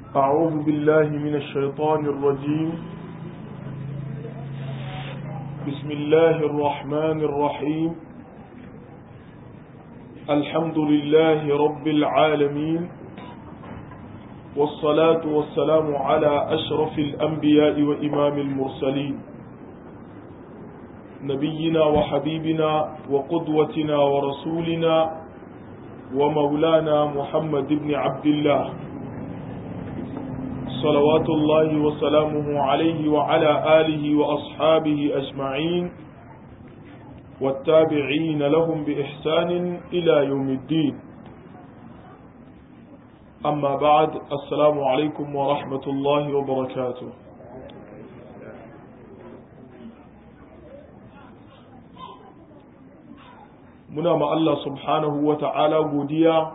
أعوذ بالله من الشيطان الرجيم بسم الله الرحمن الرحيم الحمد لله رب العالمين والصلاة والسلام على أشرف الأنبياء وإمام المرسلين نبينا وحبيبنا وقدوتنا ورسولنا ومولانا محمد بن عبد الله صلوات الله وسلامه عليه وعلى آله وأصحابه أجمعين والتابعين لهم بإحسان إلى يوم الدين أما بعد السلام عليكم ورحمة الله وبركاته muna ma Allah subhanahu wa ta'ala godiya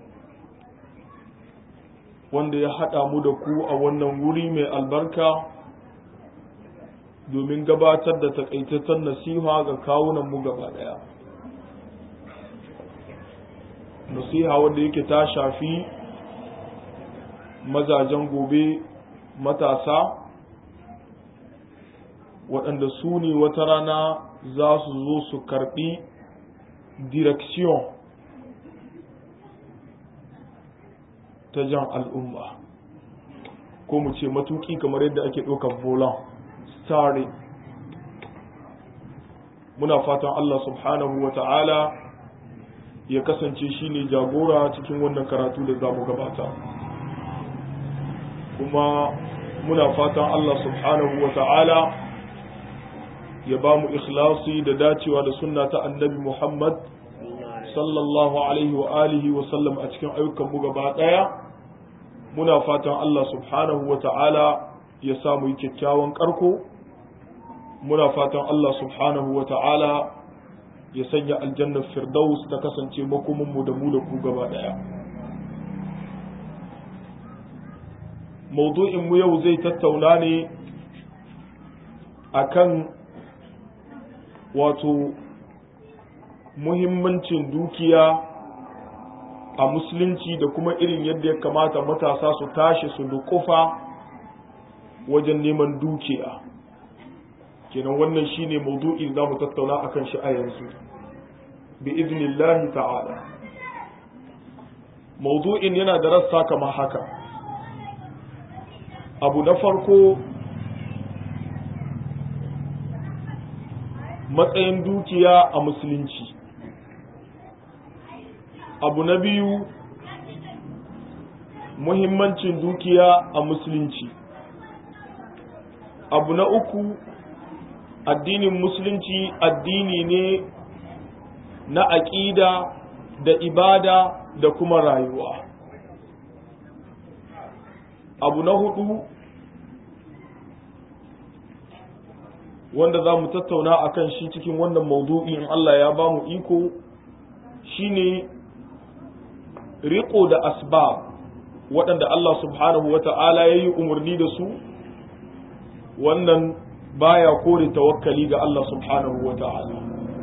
wanda ya haɗa mu da ku a wannan wuri mai albarka domin gabatar da takaitaccen nasiha ga kawunanmu gaba ɗaya nasiha wanda yake ta shafi mazajen gobe matasa waɗanda su ne wata rana za su zo su karɓi direction ta jan al'umma ko mu ce matuki kamar yadda ake ɗaukar volan starring muna fatan Allah subhanahu wa ta'ala ya kasance shi ne jagora cikin wannan karatu da za mu gabata kuma muna fatan Allah subhanahu wa ta'ala ya ba mu ikhlasi da dacewa da sunna ta annabi Muhammad sallallahu alaihi wa alihi wa sallam a cikin ayyukan mu gaba daya muna fatan Allah subhanahu wa ta'ala ya samu yi kyakkyawan karko muna fatan Allah subhanahu wa ta'ala ya sanya aljannar firdaus ta kasance makomin mu da mu da ku gaba daya maudu'in mu yau zai tattauna ne akan wato muhimmancin dukiya a musulunci da kuma irin yadda ya kamata matasa su tashi su dukufa wajen neman dukiya kenan wannan shine maudu'i za mu tattauna akan shi a yanzu bi iznillahi ta'ala maudu'in yana da rassa kamar haka abu na farko matsayin dukiya a musulunci abu na biyu muhimmancin dukiya a musulunci abu na uku addinin musulunci addini ne na aƙida da ibada da kuma rayuwa abu na hudu wanda za mu tattauna a kan shi cikin wannan maudu'i in Allah ya ba mu iko shine riko da asbab waɗanda Allah subhanahu wa ta'ala ya yi umarni da su wannan baya kore tawakkali ga Allah subhanahu wa ta'ala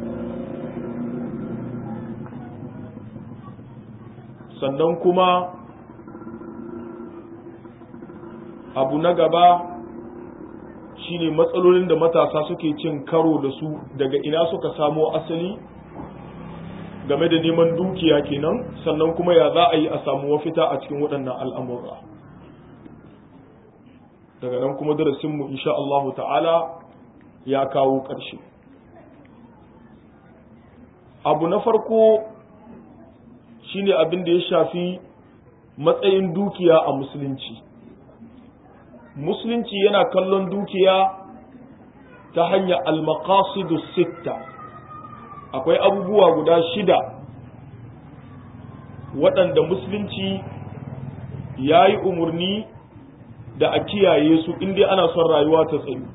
sannan kuma abu na gaba shine matsalolin da matasa suke cin karo da su daga ina suka samo asali game da neman dukiya kenan sannan kuma ya za a yi a samu mafita a cikin waɗannan al'amura daga nan kuma darasinmu insha Allahu ta'ala ya kawo ƙarshe abu na farko shine abin da ya shafi matsayin dukiya a musulunci musulunci yana kallon dukiya ta hanyar almakasidu sitta akwai abubuwa guda shida waɗanda musulunci ya yi umarni da a kiyaye su inda ana son rayuwa ta tsayu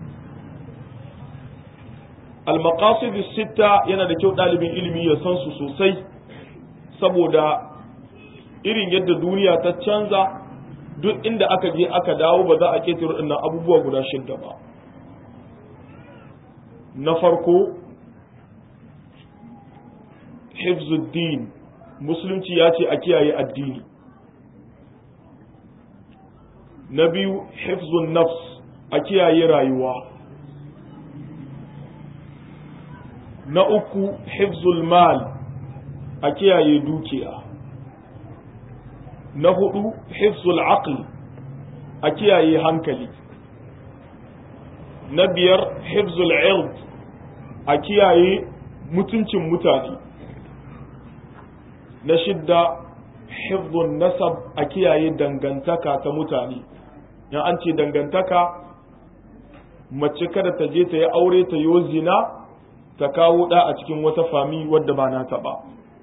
almakasidu sitta yana da kyau ɗalibin ilimi ya san su sosai saboda irin yadda duniya ta canza duk inda aka je aka dawo ba za a ƙetare waɗannan abubuwa guda shidda ba na farko hifzuddin musulunci ya ce a kiyaye addini na biyu hifzun nafs a kiyaye rayuwa na uku hifzul mal a kiyaye dukiya na hudu hifzul aql a kiyaye hankali na biyar hifzul ird a kiyaye mutuncin mutane na shidda hifzun nasab a kiyaye dangantaka ta mutane in an ce dangantaka mace kada ta je ta yi aure ta yi zina ta kawo ɗa a cikin wata fami wadda ba nata ba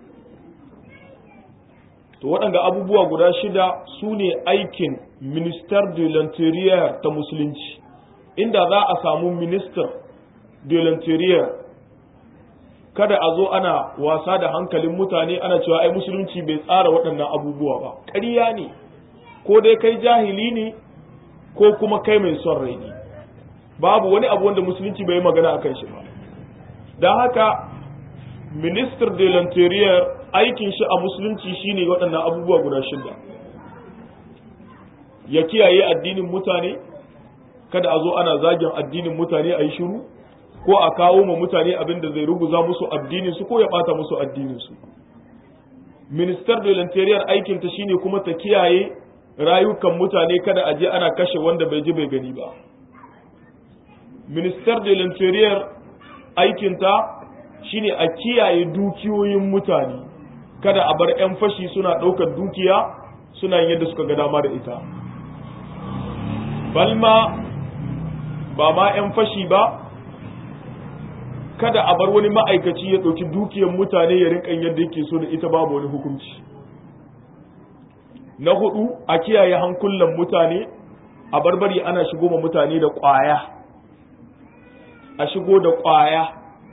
to waɗanda abubuwa guda shida su ne aikin minister de l'interieur ta musulunci inda za a samu minister de l'interieur kada a zo ana wasa da hankalin mutane ana cewa ai musulunci bai tsara waɗannan abubuwa ba ƙarya ne ko dai kai jahili ne ko kuma kai mai son rai ne babu wani abu wanda musulunci bai yi magana a kan shi ba don haka minister de l'interieur aikin shi a musulunci shine waɗannan abubuwa guda shida ya kiyaye addinin mutane kada a zo ana zagin addinin mutane a yi shiru ko a kawo ma mutane abin da zai ruguza musu addinin su ko ya bata musu addinin su minister de l'interior aikin ta shine kuma ta kiyaye rayukan mutane kada a je ana kashe wanda bai ji bai gani ba minister de l'interior aikin ta shine a kiyaye dukiyoyin mutane kada a bar 'yan fashi suna ɗaukar dukiya suna yin yadda suka ga dama da ita balma ba ma 'yan fashi ba kada a bar wani ma'aikaci ya ɗauki dukiyar mutane ya rinka yadda yake so da ita babu wani hukunci na hudu a kiyaye hankulan mutane a barbari ana shigo ma mutane da ƙwaya a shigo da ƙwaya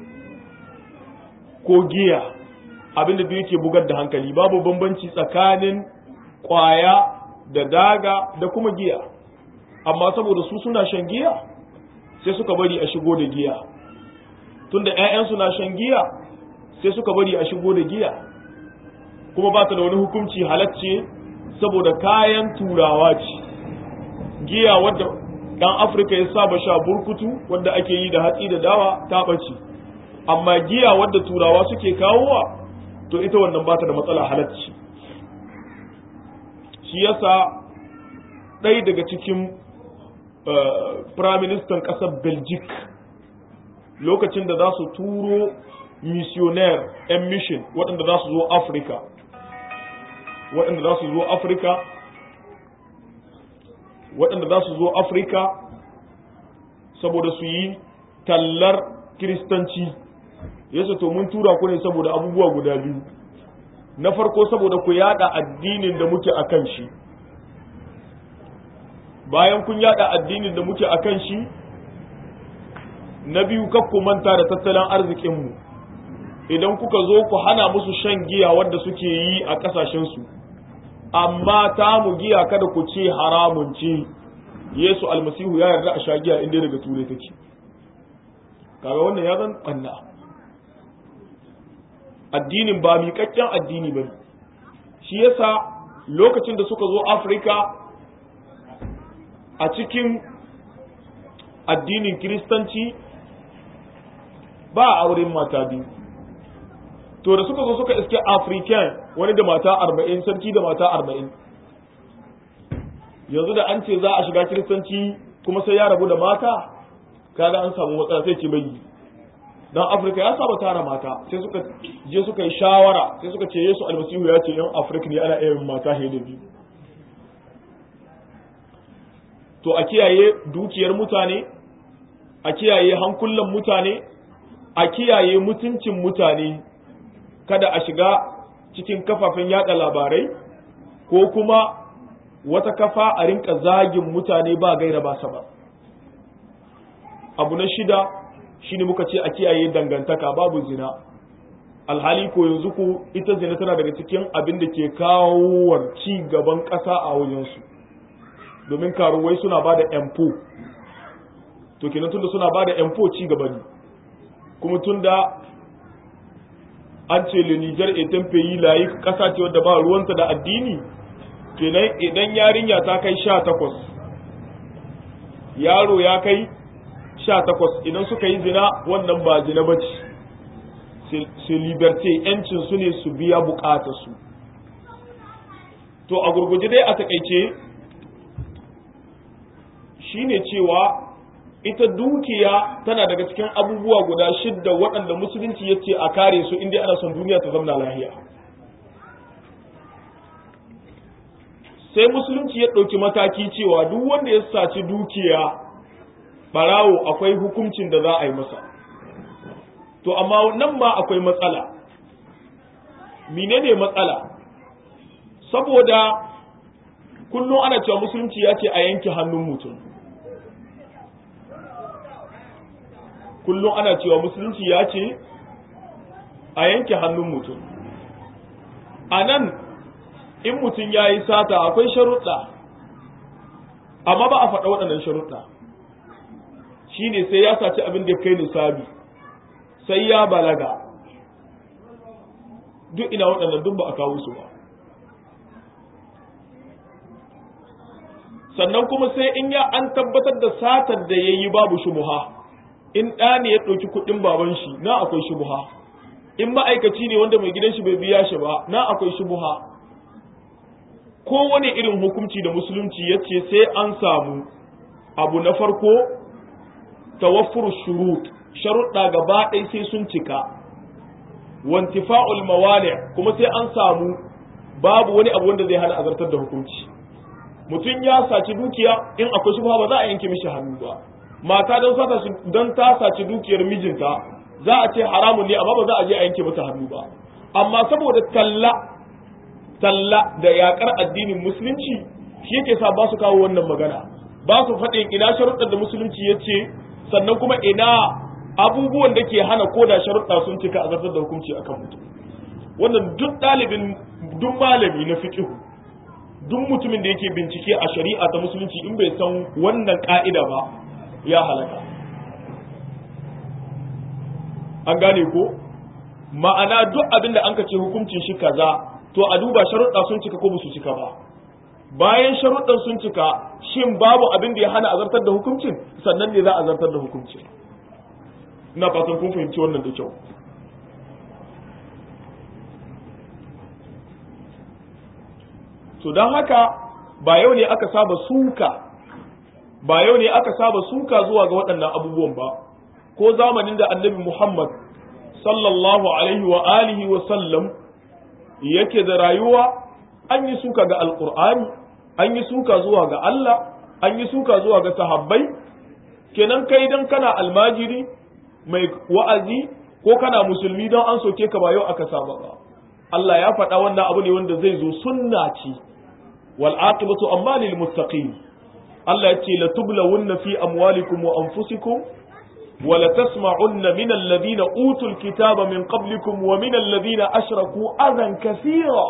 ko giya abinda da yake bugar da hankali babu bambanci tsakanin ƙwaya da daga da kuma giya amma saboda su suna shan giya sai suka bari a shigo da giya tunda ‘ya'yansu na shan giya sai suka bari a shigo da giya kuma ba ta da wani hukunci halacce saboda kayan turawa ce giya wadda ɗan afirka ya saba sha burkutu wadda ake yi da hatsi da dawa ta ɓace amma giya wadda turawa suke kawowa to ita wannan ba ta da matsala halacci shi yasa ɗaya daga cikin firaministan ƙasar belgic lokacin da za su turo missionaire 'yan mission waɗanda za su zo afirka waɗanda za su zo afirka waɗanda za su zo afirka saboda su yi tallar kiristanci yasa to mun tura ku ne saboda abubuwa guda biyu na farko saboda ku yada addinin da muke a kan shi bayan kun yada addinin da muke a kan shi na biyu ku manta da tattalin arzikinmu idan kuka zo ku hana musu shan giya wadda suke yi a ƙasashensu amma ta mu giya kada ku ce haramun ce yesu almasihu ya yarda a sha giya inda daga turai take kaga wannan ya zan ɓanna addinin ba miƙaƙƙen addini ba shi yasa lokacin da suka zo afirka a cikin addinin kiristanci ba a auren mata biyu to da suka zo suka iske african wani da mata arba'in sarki da mata arba'in yanzu da an ce za a shiga kiristanci kuma sai ya rabu da mata kaga an samu matsala sai ce bai dan afirka ya saba tara mata sai suka je suka yi shawara sai suka ce yesu almasihu ya ce yan afirka ne ana iya mata he da biyu to a kiyaye dukiyar mutane a kiyaye hankulan mutane a kiyaye mutuncin mutane kada a shiga cikin kafafen yada labarai ko kuma wata kafa a rinka zagin mutane ba gaira ba ba abu na shida shine muka ce a kiyaye dangantaka babu zina alhali ko yanzu ku ita zina tana daga cikin abin da ke kawo ci gaban ƙasa a wajensu domin karuwai suna ba da empo to kenan tunda suna ba da empo ci gaba ne kuma tunda an ce le Niger etan peyi layi kasa ce wadda ba ruwanta da addini kenan idan yarinya ta kai sha takwas yaro ya kai sha takwas idan suka yi zina wannan ba zina ba ce su liberté yancin su ne su biya bukatar su to a gurguje dai a takaice shine cewa ita dukiya tana daga cikin abubuwa guda shidda waɗanda musulunci ya ce a kare su inda ana son duniya ta zamna lahiya sai musulunci ya ɗauki mataki cewa duk wanda ya saci dukiya ɓarawo akwai hukuncin da za a yi masa to amma nan ma akwai matsala menene matsala saboda kullum ana cewa musulunci ya ce a yanke hannun mutum kullum ana cewa musulunci ya ce a yanke hannun mutum a nan in mutum ya yi sata akwai sharuɗa amma ba a faɗa waɗannan sharuɗa shi ne sai ya saci abin da kai nisabi sai ya balaga duk ina waɗannan duk ba a kawo su ba sannan kuma sai in ya an tabbatar da satar da ya yi babu shubuha in ɗa ne ya ɗauki kuɗin baban shi na akwai shubuha in ma'aikaci ne wanda mai gidan shi bai biya shi ba na akwai shubuha kowane irin hukunci da musulunci ya ce sai an samu abu na farko tawaffur shurut sharuɗa gaba ɗaya sai sun cika wantifa'ul mawani kuma sai an samu babu wani abu wanda zai hana azartar da hukunci mutum ya saci dukiya in akwai shubha ba za a yanke mishi hannu ba mata don sata don ta saci dukiyar mijinta za a ce haramun ne amma ba za a je a yanke mata hannu ba amma saboda talla talla da yakar addinin musulunci shi yake sa ba su kawo wannan magana ba su faɗin ina sharuɗar da musulunci ya ce sannan kuma ina abubuwan da ke hana ko da sharuɗa sun cika a zartar da hukunci akan mutum wannan duk ɗalibin duk malami na fiqh duk mutumin da yake bincike a shari'a ta musulunci in bai san wannan ka'ida ba ya halaka an gane ko ma'ana duk abin da an ka ce hukuncin shi kaza to a duba sharuɗa sun cika ko ba su cika ba bayan sharuɗan sun cika shin babu abin da ya hana azartar da hukuncin sannan ne za a zartar da hukuncin ina fatan kun fahimci wannan da kyau to don haka ba yau ne aka saba suka ba yau ne aka saba suka zuwa ga waɗannan abubuwan ba ko zamanin da annabi Muhammad sallallahu alaihi wa alihi wa sallam yake da rayuwa an yi suka ga alkur'ani an yi suka zuwa ga Allah an yi suka zuwa ga sahabbai kenan kai dan kana almajiri mai wa'azi ko kana musulmi don an soke ka ba yau aka saba ba Allah ya faɗa wannan abu ne wanda zai zo sunna ce wal aqibatu amma lil muttaqin Allah ya ce la tublawunna fi amwalikum wa anfusikum wa la tasma'unna min alladhina utul kitaba min qablikum wa min alladhina ashraku adan kathira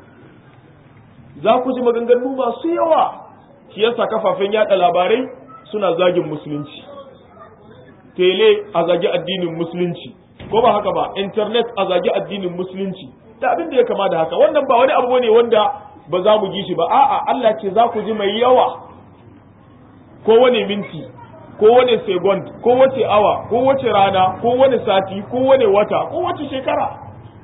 za ku ji maganganu masu yawa shi yasa kafafen yada labarai suna zagin musulunci tele a zagi addinin musulunci ko ba haka ba internet a zagi addinin musulunci da abin da ya kama da haka wannan ba wani abu ne wanda ba za mu ji shi ba a'a Allah ce za ku ji mai yawa ko wani minti ko wani second ko wace awa ko wace rana ko wani sati ko wani wata ko wace shekara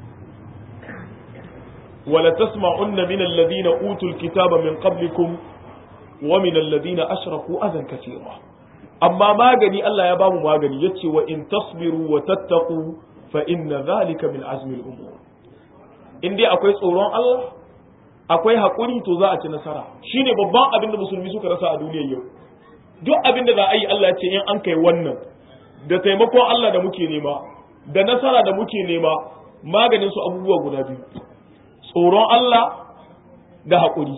wala tasma'unna min alladhina utul kitaba min qablikum wa min alladhina ashraku adan katira amma magani Allah ya bamu magani yace wa in tasbiru wa tattaqu fa inna dhalika min azmi al-umur in dai akwai tsoron Allah akwai haƙuri to za a ci nasara shine babban abin da musulmi suka rasa a duniyar yau duk abin da za a yi Allah ce in an kai wannan da taimakon Allah da muke nema da nasara da muke nema maganin su abubuwa guda biyu tsoron Allah da haƙuri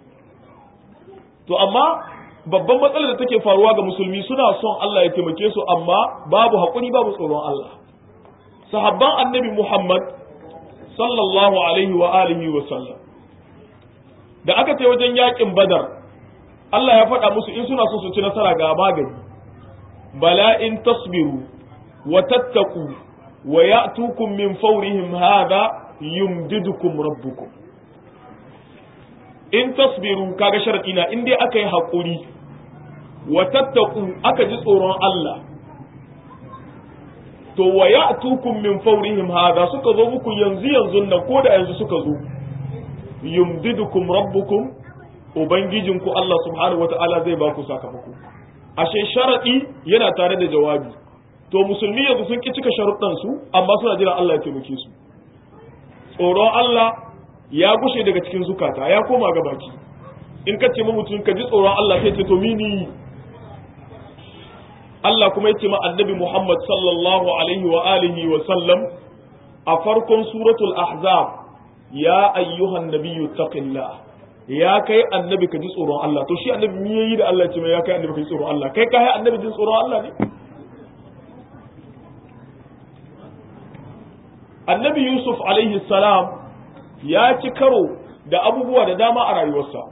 to amma babban matsalar da take faruwa ga musulmi suna son Allah ya taimake su amma babu haƙuri babu tsoron Allah sahabban annabi Muhammad sallallahu alaihi wa alihi wa sallam da aka ce wajen yakin badar Allah ya faɗa musu in suna so su ci nasara ga magani bala in tasbiru wa tattaku wa ya'tukum min fawrihim hadha yumdidukum rabbukum in tasbiru kaga sharadi na in dai aka yi haƙuri wa tattaku aka ji tsoron Allah to wa ya'tukum min fawrihim hadha suka zo muku yanzu yanzu nan ko da yanzu suka zo yumdidukum rabbukum ubangijinku Allah subhanahu wata'ala zai ba ku sakamako ashe sharadi yana tare da jawabi to musulmi yanzu sun ki cika sharuɗan su amma suna jira Allah ya taimake su tsoron Allah ya gushe daga cikin zukata ya koma ga baki in ka ce mutum ka ji tsoron Allah sai ce to mini Allah kuma ya ce ma annabi Muhammad sallallahu alaihi wa alihi wa sallam a farkon suratul ahzab ya ayyuhan nabiyyu taqillah ya kai annabi ka ji tsoron Allah to shi annabi me yayi da Allah ya ce ya kai annabi ka ji tsoron Allah kai kai annabi jin tsoron Allah ne annabi Yusuf alaihi salam ya ci karo da abubuwa da dama a rayuwarsa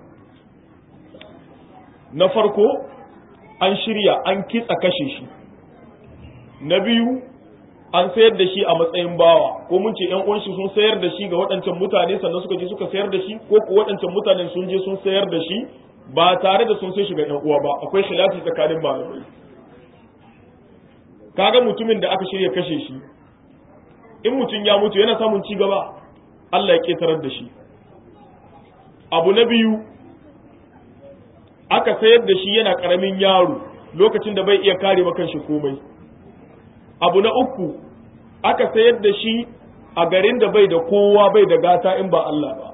na farko an shirya an kitsa kashe shi na biyu an sayar da shi a matsayin bawa ko mun ce yan uwan shi sun sayar da shi ga waɗancan mutane sannan suka je suka sayar da shi ko ko waɗancan mutanen sun je sun sayar da shi ba tare da sun sai shi ga yan uwa ba akwai khilafi tsakanin malamai kaga mutumin da aka shirya kashe shi in mutum ya mutu yana samun ci gaba Allah ya ketarar da shi abu na biyu aka sayar da shi yana ƙaramin yaro lokacin da bai iya kare kanshi komai abu na uku aka sayar da shi a garin da bai da kowa bai da gata in ba Allah ba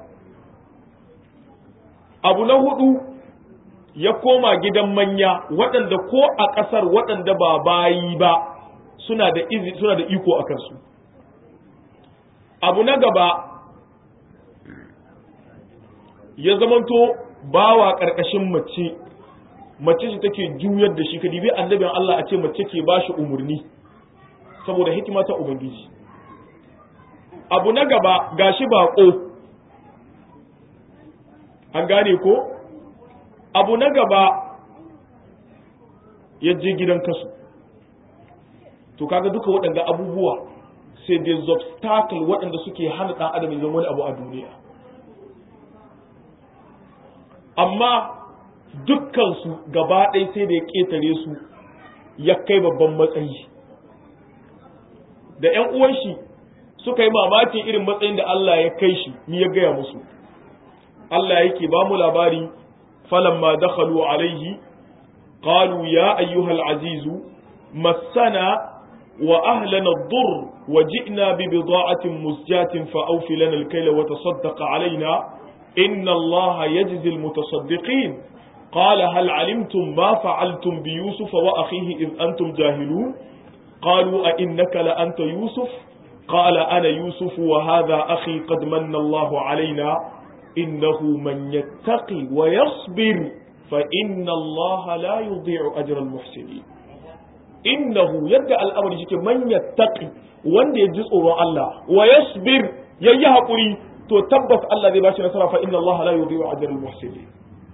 abu na hudu ya koma gidan manya waɗanda ko a ƙasar waɗanda ba bayi ba suna da izi suna da iko a kansu abu na gaba ya zamanto bawa ƙarƙashin mace mace ce take juyar da shi ka dibi annabin Allah a ce mace ke ba shi umarni saboda hikima ta ubangiji abu na gaba gashi baƙo an gane ko abu na gaba ya je gidan kasu to kaga duka waɗanda abubuwa sai dai obstacle waɗanda suke hana ɗan adam ya zama wani abu a duniya amma dukkansu gaba ɗaya sai da ya ƙetare su ya kai babban matsayi da ‘yan uwan shi suka yi mamakin irin matsayin da Allah ya kai shi ni ya gaya musu Allah yake ba mu labari falamma dakhalu alaihi qalu ya ayyuhal azizu massana wa ahlana ad-durr wa ji'na bi bida'atin musjatin fa awfi lana al-kayla wa tasaddaq alaina inna Allah yajzi al-mutasaddiqin قال هل علمتم ما فعلتم بيوسف وأخيه إذ أنتم جاهلون قالوا أئنك لأنت يوسف قال أنا يوسف وهذا أخي قد من الله علينا إنه من يتقي ويصبر فإن الله لا يضيع أجر المحسنين إنه يدعى الأمر جيك من يتقي wanda ya ji tsoron Allah wa yasbir yayi hakuri to tabbas Allah zai bashi nasara fa inna Allah la yudhi'u ajra al-muhsinin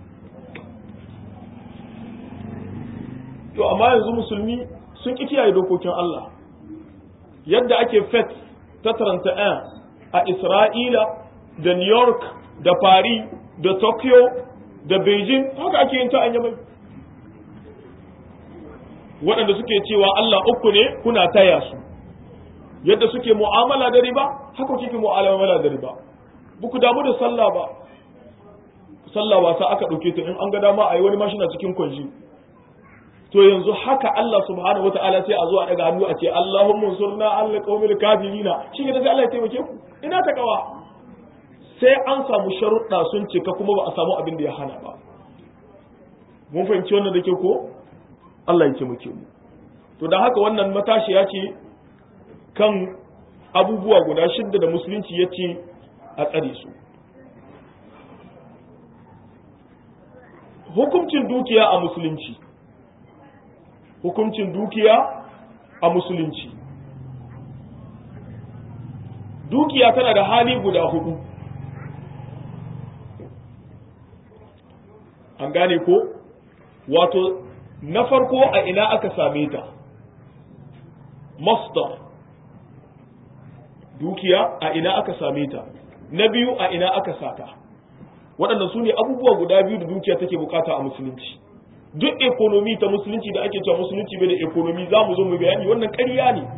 to amma yanzu musulmi sun ki kiyaye dokokin Allah yadda ake fet ta 31 a Isra'ila da New York da Paris da Tokyo da Beijing haka ake yin ta an yamai waɗanda suke cewa Allah uku ne kuna taya su yadda suke mu'amala da riba haka kike mu'amala da riba buku damu da sallah ba sallah wasa aka ɗauke ta in an ga dama a yi wani mashina cikin kwanji to yanzu haka Allah subhanahu wata'ala sai a zo a daga hannu a ce Allahumma surna Allah qaumil kafirina shi ne sai Allah ya taimake ku ina ta kawa sai an samu sharuɗa sun cika kuma ba a samu abin da ya hana ba mun fahimci wannan da ke ko Allah ya taimake mu to dan haka wannan matashiya ce kan abubuwa guda shidda da musulunci ya ce a tsare su hukuncin dukiya a musulunci hukuncin dukiya a musulunci dukiya tana da hali guda hudu an gane ko wato na farko a ina aka same ta masdar dukiya a ina aka same ta na biyu a ina aka sata waɗannan su ne abubuwa guda biyu da dukiya take bukata a musulunci duk ekonomi ta musulunci da ake cewa musulunci bai da ekonomi za mu zo mu bayani wannan ƙarya ne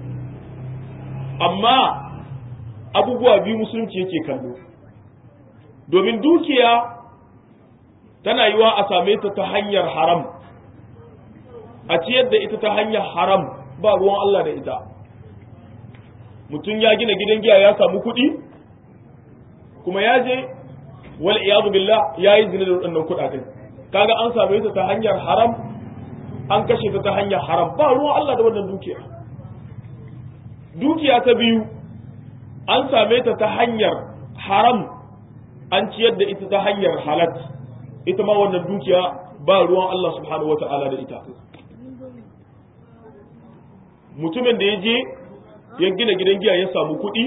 amma abubuwa biyu musulunci yake kallo domin dukiya tana yiwa a same ta ta hanyar haram a ciyar da ita ta hanyar haram ba ruwan Allah da ita mutum ya gina gidan giya ya samu kuɗi kuma ya je wal iyadu billah ya yi zina da waɗannan kuɗaɗen kaga an same ta ta hanyar haram an kashe ta ta hanyar haram ba ruwan Allah da wannan dukiya dukiya ta biyu an same ta ta hanyar haram an ciyar da ita ta hanyar halat ita ma wannan dukiya ba ruwan Allah subhanahu wata'ala da ita mutumin da ya je ya gina gidan giya ya samu kuɗi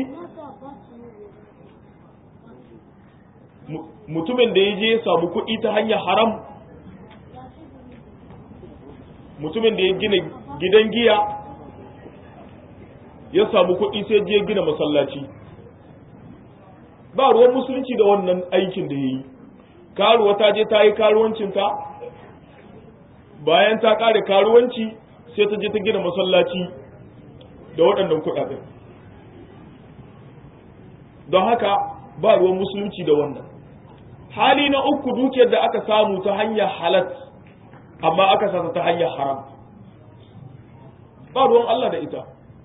mutumin da ya je ya samu kuɗi ta hanyar haram mutumin da ya gina gidan giya ya samu kuɗi sai je gina masallaci ba ruwan musulunci da wannan aikin da ya yi karuwa ta je ta yi karuwancinta bayan ta ƙare karuwanci sai ta je ta gina masallaci da waɗannan kuɗaɗen don haka ba ruwan musulunci da wannan hali na uku dukiyar da aka samu ta hanyar halat amma aka sata ta hanyar haram ba ruwan Allah da ita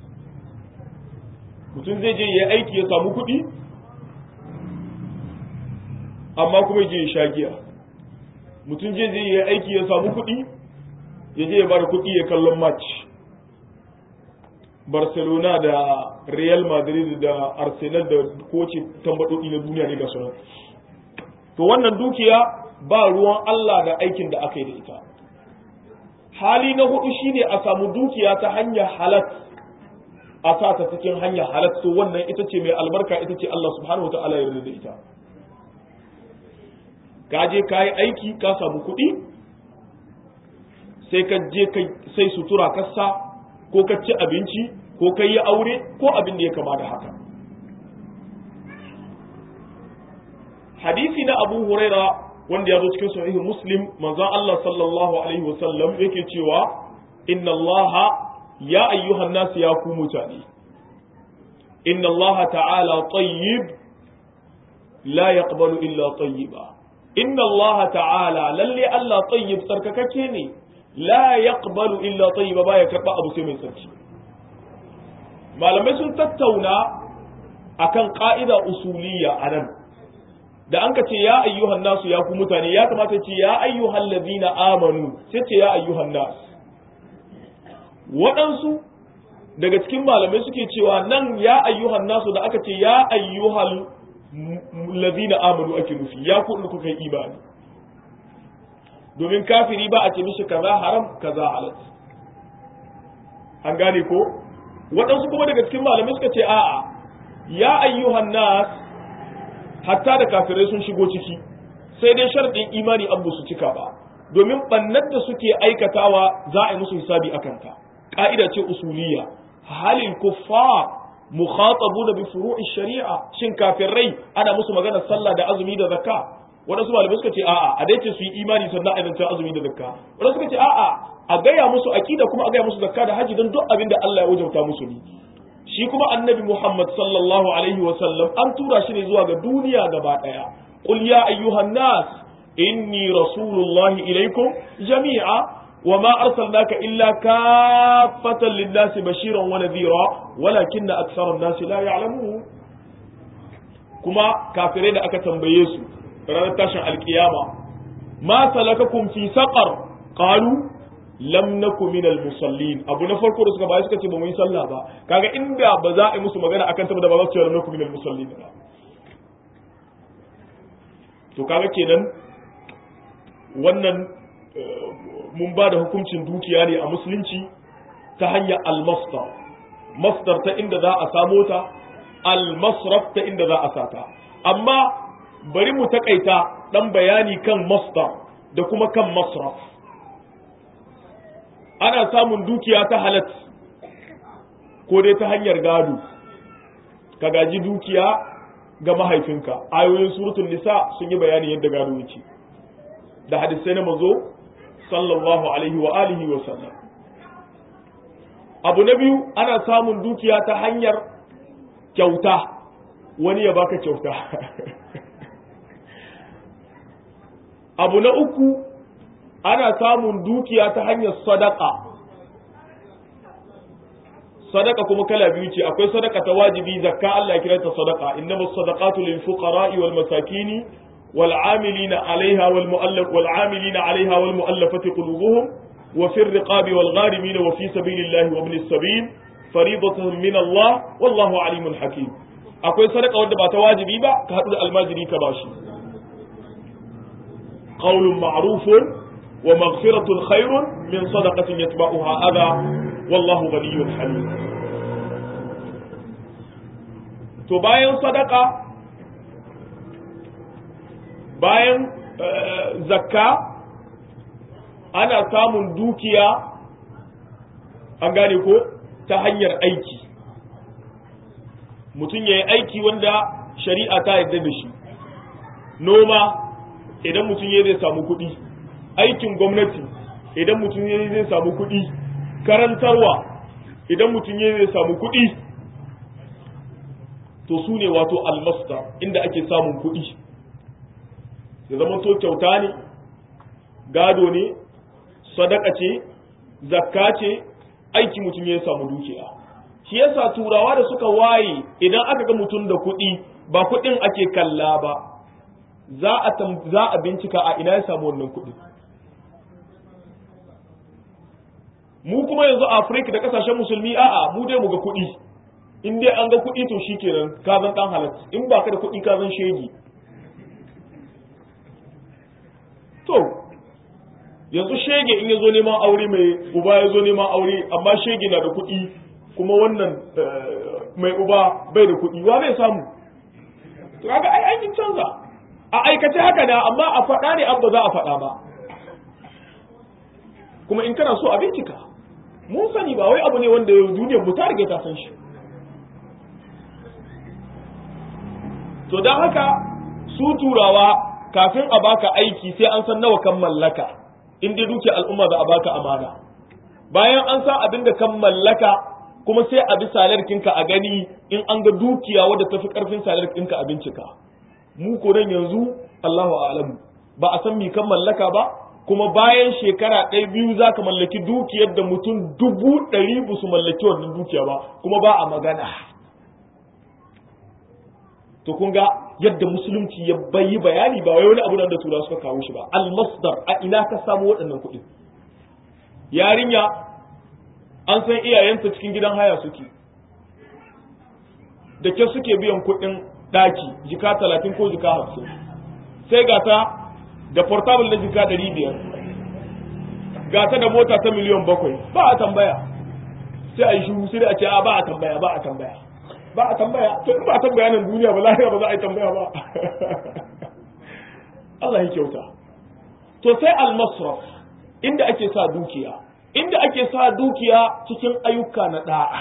mutum zai je ya aiki ya samu kuɗi amma kuma je ya sha giya mutum je zai ya aiki ya samu kuɗi ya je ya bada kuɗi ya kallon match barcelona da real madrid da arsenal da koce tambaɗoɗi na duniya ne ga sunan to wannan dukiya ba ruwan allah da aikin da aka yi da ita hali na hudu shine a samu dukiya ta hanyar halat a sa ta cikin hanyar halat to wannan ita ce mai albarka ita ce allah subhanahu wa ta'ala ya da ita ka je ka yi aiki ka samu kuɗi sai ka je sai sutura kasa ko ka ci abinci ko ka yi aure ko abin da ya kama da haka hadisi na abu huraira wanda ya zo cikin sahihu muslim manzon Allah sallallahu alaihi wasallam yake cewa inna Allah ya ayyuhan nas ya ku mutane inna Allah ta'ala tayyib la yaqbalu illa tayyiba inna Allah ta'ala lalle Allah tayyib sarkakake ne la yaqbalu illa tayyiba baya karba abu sai mai tsarki malamai sun tattauna akan ka'ida usuliyya anan da an ka ce ya ayyuhan nasu ya ku mutane ya kamata ce ya ayyuhan ladina amanu sai ce ya ayyuhan nas waɗansu daga cikin malamai suke cewa nan ya ayyuhan nasu da aka ce ya ayyuhan ladina amanu ake nufi ya ku da kuka yi imani domin kafiri ba a ce mishi kaza haram kaza halat an gane ko waɗansu kuma daga cikin malamai suka ce a'a ya ayyuhan nas hatta da kafirai sun shigo ciki sai dai sharɗin imani an su cika ba domin ɓannar da suke aikatawa za a yi musu hisabi a kanta ƙa'ida ce usuliya halin kuffar mukhatabuna bi furu'i shari'a shin kafirai ana musu magana sallah da azumi da zakka wadansu malamai suka ce a'a a dai ce su yi imani sannan a zance azumi da zakka wadansu suka ce a'a a gaya musu aqida kuma a gaya musu zakka da haji don duk abin da Allah ya wajauta musu ne shi kuma annabi Muhammad sallallahu alaihi wa sallam an tura shi ne zuwa ga duniya gaba daya qul ya ayyuhan nas inni rasulullahi ilaikum jami'a وما أرسلناك إلا كافة للناس بشيرا ونذيرا ولكن أكثر الناس لا يعلمون كما كافرين أكا تنبيسوا ranar tashin alkiyama ma salakakum fi saqar qalu lam naku min musallin abu na farko da suka bayar suka ce ba mu yi sallah ba kaga inda ba za a yi musu magana akan ta da ba za su ce lam naku min musallin ba to kaga kenan wannan mun ba da hukuncin dukiya ne a musulunci ta hanyar almasdar masdar ta inda za a samo ta almasraf ta inda za a sata amma bari mu takaita dan bayani kan masdar da kuma kan masraf ana samun dukiya ta halat ko dai ta hanyar gado ka gaji dukiya ga mahaifinka ayoyin suratul nisa sun yi bayani yadda gado yake da hadisai na mazo sallallahu alaihi wa alihi wa sallam abu na biyu ana samun dukiya ta hanyar kyauta wani ya baka kyauta abu na uku ana samun dukiya ta hanyar sadaka sadaka kuma kala biyu ce akwai sadaka ta wajibi zakka Allah ya kira ta sadaka innamas sadaqatu lil fuqara'i wal masakini wal 'amilina 'alayha wal mu'allaf wal 'amilina 'alayha wal mu'allafati qulubuhum wa fi riqabi wal gharimin wa fi sabilillahi wa ibnis sabil fariidatan min Allah wallahu 'alimun hakim akwai sadaka wanda ba ta wajibi ba ka hadu da almajiri ka bashi qawlun ma'rufun wa maghfiratun khairun min sadaqatin yatba'uha adha wallahu ghaniyyun halim to bayan sadaka bayan zakka ana samun dukiya an gane ko ta hanyar aiki mutum ya yi aiki wanda shari'a ta yarda da shi noma idan mutum ya zai samu kuɗi aikin gwamnati idan mutum ya zai samu kuɗi karantarwa idan mutum ya zai samu kuɗi to su ne wato almasta inda ake samun kuɗi ya zama to kyauta ne gado ne sadaka ce zakka ce aiki mutum ya samu dukiya shi yasa turawa da suka waye idan aka ga mutum da kuɗi ba kuɗin ake kalla ba za a za a bincika a ina ya samu wannan kuɗi mu kuma yanzu a Afirka da kasashen musulmi a'a mu dai mu ga kuɗi in dai an ga kuɗi to shikenan ka zan dan halatta in ba ka da kuɗi ka zan shegi to yanzu shege in ya zo neman aure mai uba ya zo neman aure amma shege na da kuɗi kuma wannan mai uba bai da kuɗi wa zai samu to kaga ai aikin canza a aikace haka da amma a faɗa ne an ba za a faɗa ba kuma in kana so a bincika mun sani ba wai abu ne wanda duniyar mu ta rige ta san shi to don haka su turawa kafin a baka aiki sai an san nawa kan mallaka in dai duke al'umma za a baka amana bayan an san abin da kan mallaka kuma sai a bi salarkinka a gani in an ga dukiya wadda tafi karfin salarkinka a bincika mu ko nan yanzu Allahu a'lamu ba a san mi kan mallaka ba kuma bayan shekara ɗaya biyu za ka mallaki dukiyar da mutum dubu ɗari ba su mallaki wannan dukiya ba kuma ba a magana to kun ga yadda musulunci ya bayi bayani ba wai wani abu da tura suka kawo shi ba almasdar a ina ka samu waɗannan kuɗi yarinya an san iyayenta cikin gidan haya suke da ke suke biyan kuɗin ɗaki jika talatin ko jika hamsin sai ga ta da portable na jika ɗari biyar ga ta da mota ta miliyan bakwai ba a tambaya sai a yi shuru sai a ce a ba a tambaya ba a tambaya ba a tambaya to in ba a tambaya nan duniya ba lafiya ba za a yi tambaya ba Allah ya kyauta to sai al-masraf inda ake sa dukiya inda ake sa dukiya cikin ayyuka na da'a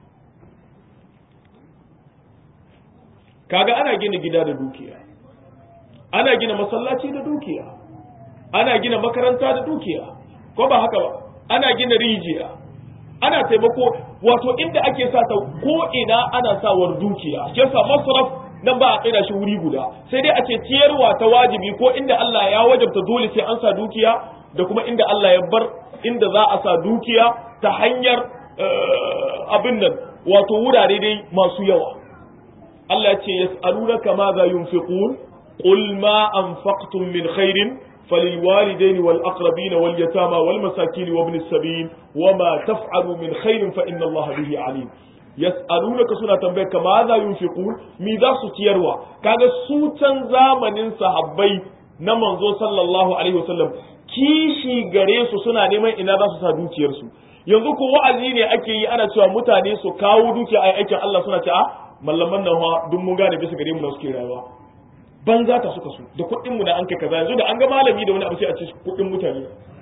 kaga ana gina gida da dukiya ana gina masallaci da dukiya ana gina makaranta da dukiya ko ba haka ba ana gina rijiya ana taimako wato inda ake sa ta ko ina ana sawar dukiya shi yasa masraf nan ba a tsaida shi wuri guda sai dai a ce ciyarwa ta wajibi ko inda Allah ya wajabta dole sai an sa dukiya da kuma inda Allah ya bar inda za a sa dukiya ta hanyar abin nan wato wurare dai masu yawa Allah ya ce yas'alunaka ma za yunfiqun qul ma anfaqtum min khairin فللوالدين والأقربين واليتامى والمساكين وابن السبيل وما تفعلوا من خير فإن الله به عليم يسألونك سنة تنبيك ماذا ينفقون ماذا ستيروا كان سوتا زامن صحابي نمنزو صلى الله عليه وسلم kishi gare su suna neman ina za su sa dukiyarsu yanzu ko wa'azi ne ake yi ana cewa mutane su kawo dukiya a aikin Allah suna ce a mallaman nan duk mun gane bisa gare mu na suke rayuwa banza ta suka su da kuɗin mu da an kai kaza yanzu da an ga malami da wani abu sai a ce kuɗin mutane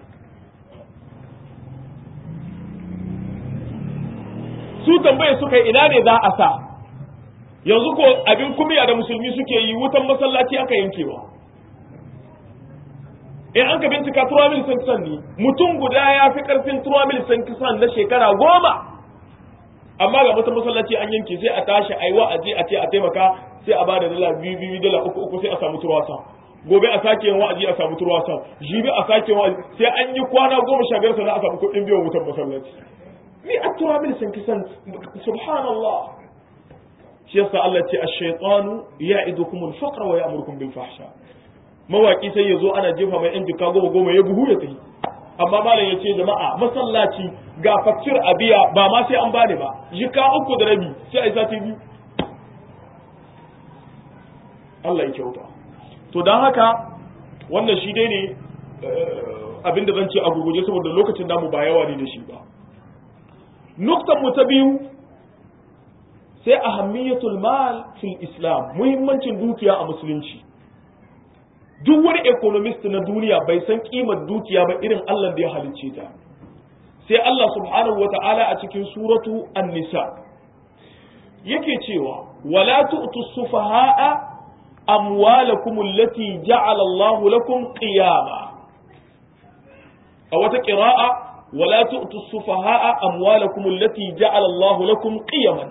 su tambaye suka ina ne za a sa yanzu ko abin kumiya da musulmi suke yi wutan masallaci aka yankewa in an ka bincika turamil san kisan ne mutum guda ya fi karfin turamil san kisan na shekara goma amma ga wata masallaci an yanke sai a tashi a yi wa'azi a ce a taimaka sai a bada dala biyu biyu dala uku uku sai a samu turwasa gobe a sake yin wa'azi a samu turwasa jibi a sake yin wa'azi sai an yi kwana goma sha biyar sannan a samu kuɗin biyan wutar masallaci ni a turamil san kisan subhanallah shi yasa Allah ce ash-shaytanu ya'idukum al-faqra wa ya'murukum bil fahsha mawaki sai yazo ana jefa mai yan jika goma goma ya buhu ya tafi amma malam ya ce jama'a masallaci ga fakcir a biya ba ma sai an bani ba jika uku da rabi sai a yi sati biyu Allah ya kyauta to don haka wannan shi dai ne abin da zan ce a gurguje saboda lokacin namu ba yawa ne da shi ba nuktan mu ta biyu sai ahammiyatul mal fil islam muhimmancin dukiya a musulunci duk wani economist na duniya bai san kimar dukiya ba irin Allah da ya halicce ta sai Allah subhanahu wa ta'ala a cikin suratu an-nisa yake cewa wala tu'tu sufaha'a amwalakum allati ja'ala Allah lakum qiyama a wata qira'a wala tu'tu sufaha'a amwalakum allati ja'ala Allah lakum qiyaman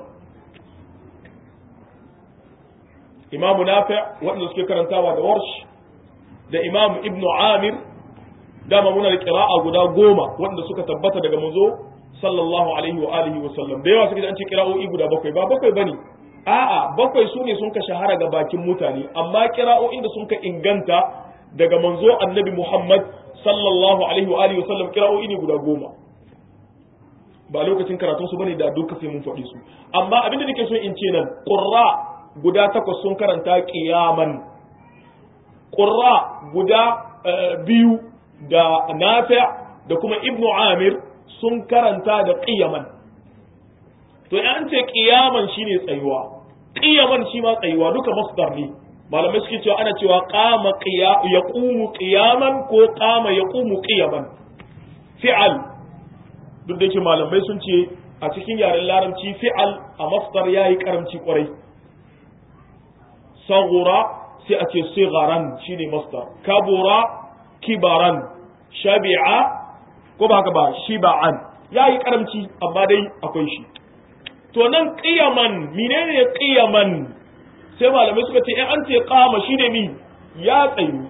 Imam Nafi' wanda suke karantawa da warsh da Imam Ibn Amir dama muna da qira'a guda goma wanda suka tabbata daga manzo sallallahu alaihi wa alihi wa sallam da yawa suka an ce qira'o'i guda bakwai ba bakwai bane a'a bakwai su ne sun ka shahara ga bakin mutane amma qira'o'in da sun ka inganta daga manzo annabi Muhammad sallallahu alaihi wa alihi wa sallam qira'o'i ne guda goma ba lokacin karatun su bane da duka sai mun faɗi su amma abin da nake so in ce nan qurra guda takwas sun karanta qiyaman qurra guda biyu da nafi' da kuma ibnu amir sun karanta da qiyaman to an ce qiyaman shine tsayuwa qiyaman shi ma tsayuwa duka masdar ne malamai suke cewa ana cewa qama qiya yaqumu qiyaman ko qama yaqumu qiyaman fi'al duk da yake malamai sun ce a cikin yaren larabci fi'al a masdar yayi karamci kwarai saghura sai a ce sigharan shine masdar kabura kibaran shabi'a ko ba haka ba shiba'an yayi karamci amma dai akwai shi to nan qiyaman menene qiyaman sai malamai suka ce in an ce qama shine mi ya tsayu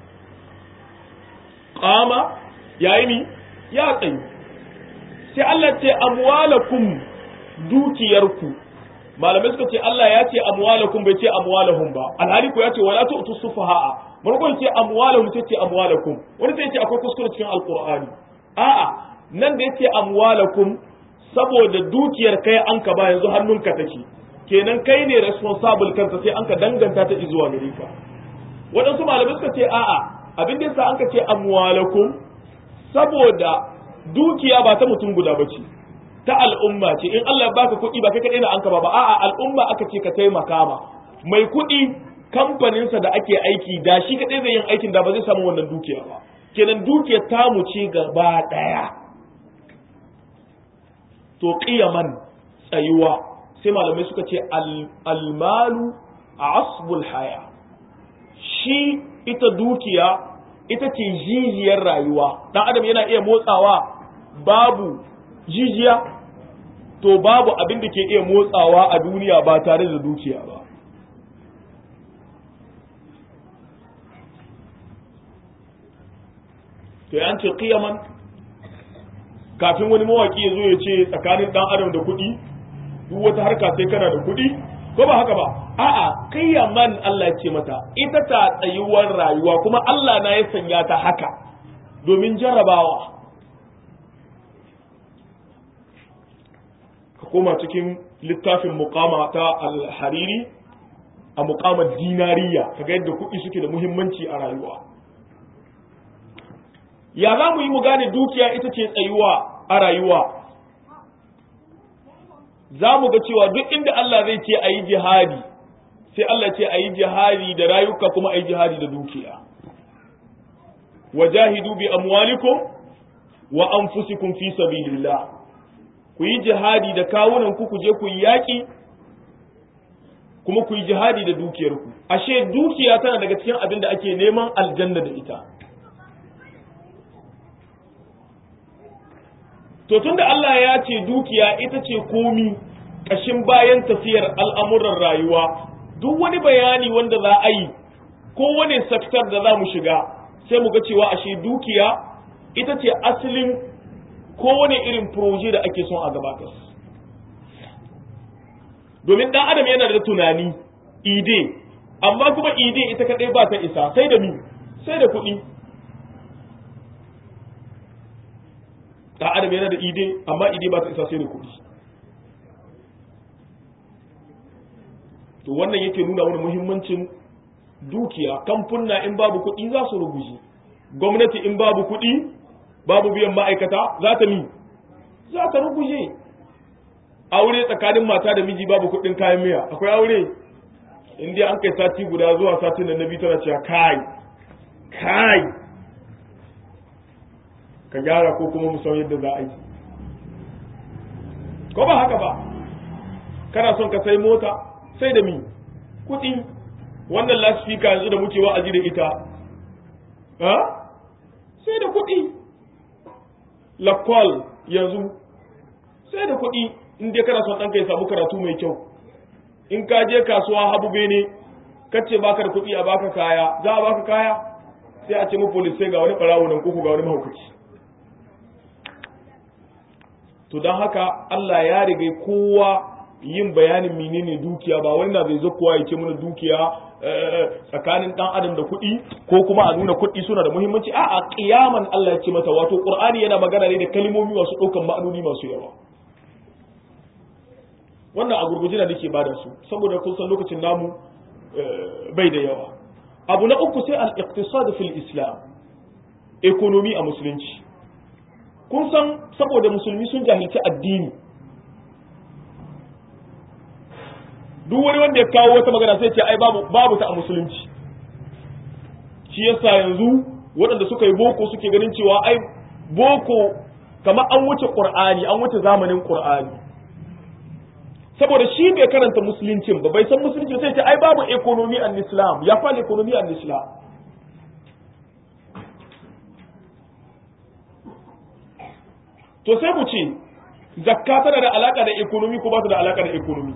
qama yayi mi ya tsayu sai Allah ce amwalakum dukiyarku malamai suka ce Allah ya ce amwalakum bai ce amwalahum ba alhali ko ya ce wala tu'tu sufaha'a farkon ce amwalahum sai ce amwalakum wani sai ce akwai kuskure cikin alqur'ani a'a nan da yace amwalakum saboda dukiyar kai an ka ba yanzu hannunka take kenan kai ne responsible kansa sai an ka danganta ta zuwa gare ka waɗansu malamai suka ce a'a abin da yasa an ka ce amwalakum saboda dukiya ba ta mutum guda bace ta al'umma ce in Allah baka kuɗi ba kai kaɗai na an ka ba ba a'a al'umma aka ce ka taimaka ma mai kuɗi kamfaninsa da ake aiki da shi kaɗai zai yin aikin da ba zai samu wannan dukiya ba kenan dukiyar tamu ce gaba ɗaya to qiyaman tsayuwa sai malamai suka ce almalu a asbul haya shi ita dukiya ita ce jijiyar rayuwa dan adam yana iya motsawa babu jijiya to babu abin da ke iya motsawa a duniya ba tare da dukiya ba to an ce qiyaman kafin wani mawaki ya zo ya ce tsakanin dan adam da kuɗi duk wata harka sai kana da kuɗi ko ba haka ba a'a qiyaman Allah ya ce mata ita ta tsayuwar rayuwa kuma Allah na ya sanya ta haka domin jarrabawa ka koma cikin littafin muqama ta al-hariri a muqamar dinariya kaga yadda kuɗi suke da muhimmanci a rayuwa ya za mu yi mu gane dukiya ita ce tsayuwa a rayuwa za mu ga cewa duk inda Allah zai ce a yi jihadi sai Allah ce a yi jihadi da rayuka kuma a yi jihadi da dukiya wajahidu bi amwalikum wa anfusikum fi sabilillah ku yi jihadi da kawunan ku ku je ku yi yaƙi kuma ku yi jihadi da dukiyarku ashe dukiya tana daga cikin abin da ake neman aljanna da ita to tunda Allah ya ce dukiya ita ce komi kashin bayan tafiyar al'amuran rayuwa duk wani bayani wanda za a yi ko wani sektar da za mu shiga sai mu ga cewa ashe dukiya ita ce asalin kowane irin proje da ake son a gabatar domin dan adam yana da tunani ide amma kuma ide ita kadai ba ta isa sai da mi sai da kuɗi dan adam yana da ide amma ide ba ta isa sai da kuɗi to wannan yake nuna wani muhimmancin dukiya kamfunna in babu kuɗi za su ruguje gwamnati in babu kuɗi babu biyan ma'aikata za ta mi za ta ruguje aure tsakanin mata da miji babu kuɗin kayan miya akwai aure in dai an kai sati guda zuwa satin da na biyu tana cewa kai kai ka gyara ko kuma mu san yadda za a yi ko ba haka ba kana son ka sai mota sai da mi kuɗi wannan lasfika yanzu da muke wa'azi da ita ha sai da kuɗi lakwal yanzu sai da kuɗi in dai kana son ɗanka ya samu karatu mai kyau in ka je kasuwa habu bene kace baka da kuɗi a baka kaya za a baka kaya sai a ce mu police sai ga wani ɓarawo nan kuku ga wani mahaukaci to don haka Allah ya riga kowa yin bayanin menene dukiya ba wani na bai zo kowa ya ce mana dukiya tsakanin dan adam da kuɗi ko kuma a nuna kuɗi suna da muhimmanci a a kiyaman Allah ya ce mata wato Qur'ani yana magana ne da kalmomi masu ɗaukan ma'anoni masu yawa wannan a gurguje da nake bada su saboda kun san lokacin namu bai da yawa abu na uku sai al-iqtisad fil islam economy a musulunci kun san saboda musulmi sun jahilci addini duk wani wanda ya kawo wata magana sai ce ai babu babu ta a musulunci shi yasa yanzu waɗanda suka yi boko suke ganin cewa ai boko kamar an wuce qur'ani an wuce zamanin qur'ani saboda shi bai karanta musuluncin ba bai san musulunci sai ce ai babu economy and islam ya fa economy and islam to sai mu ce zakka tana da alaka da economy ko ba ta da alaka da economy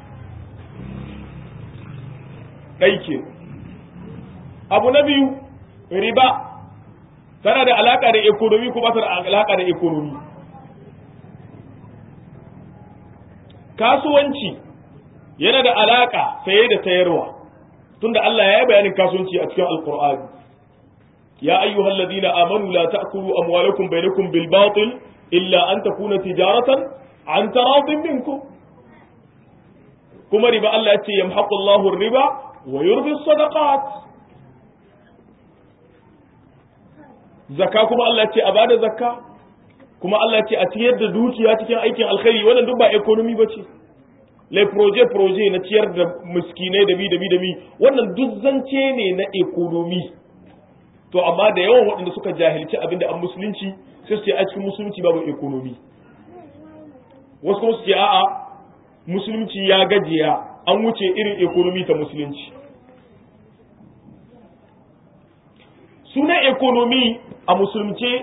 ɗai ke abu na biyu riba tana da alaƙa da ekonomi ko ba ta da alaƙa da ekonomi kasuwanci yana da alaƙa saye da sayarwa tunda Allah ya yi bayanin kasuwanci a cikin alkur'ani ya ayyuhal ladina amanu la ta'kulu amwalakum bainakum bil batil illa an takuna tijaratan an taradin minkum kuma riba Allah ya ce yamhaqu Allahu riba wa yurbi sadaqat zakka kuma Allah ce a bada zakka kuma Allah ce a ciyar da dukiya cikin aikin alkhairi wannan duk ba economy bace le projet projet na ciyar da miskinai da bi da bi da bi wannan duk zance ne na economy to amma da yawan waɗanda suka jahilci abinda an musulunci sai su ce a cikin musulunci babu economy wasu kuma su ce a'a musulunci ya gajiya an wuce irin economy ta musulunci sunan economy a musulunce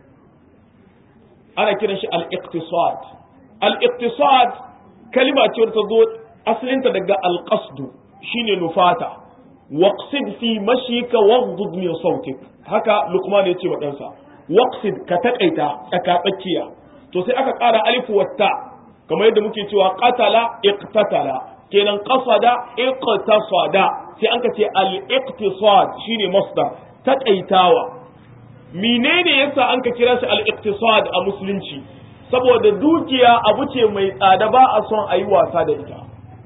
ana kiran shi al-iqtisad al-iqtisad kalima ce ta zo asalinta daga al-qasdu shine nufata waqsid fi mashika waghdud min sautik haka luqman ya ce wa ɗansa waqsid ka takaita tsaka tsakiya to sai aka ƙara alif wa ta kamar yadda muke cewa qatala iqtatala kenan qasada iqtasada sai an ka ce al-iqtisad shine masdar takaitawa menene yasa an ka kira shi al-iqtisad a musulunci saboda dukiya abu ce mai tsada ba a son a yi wasa da ita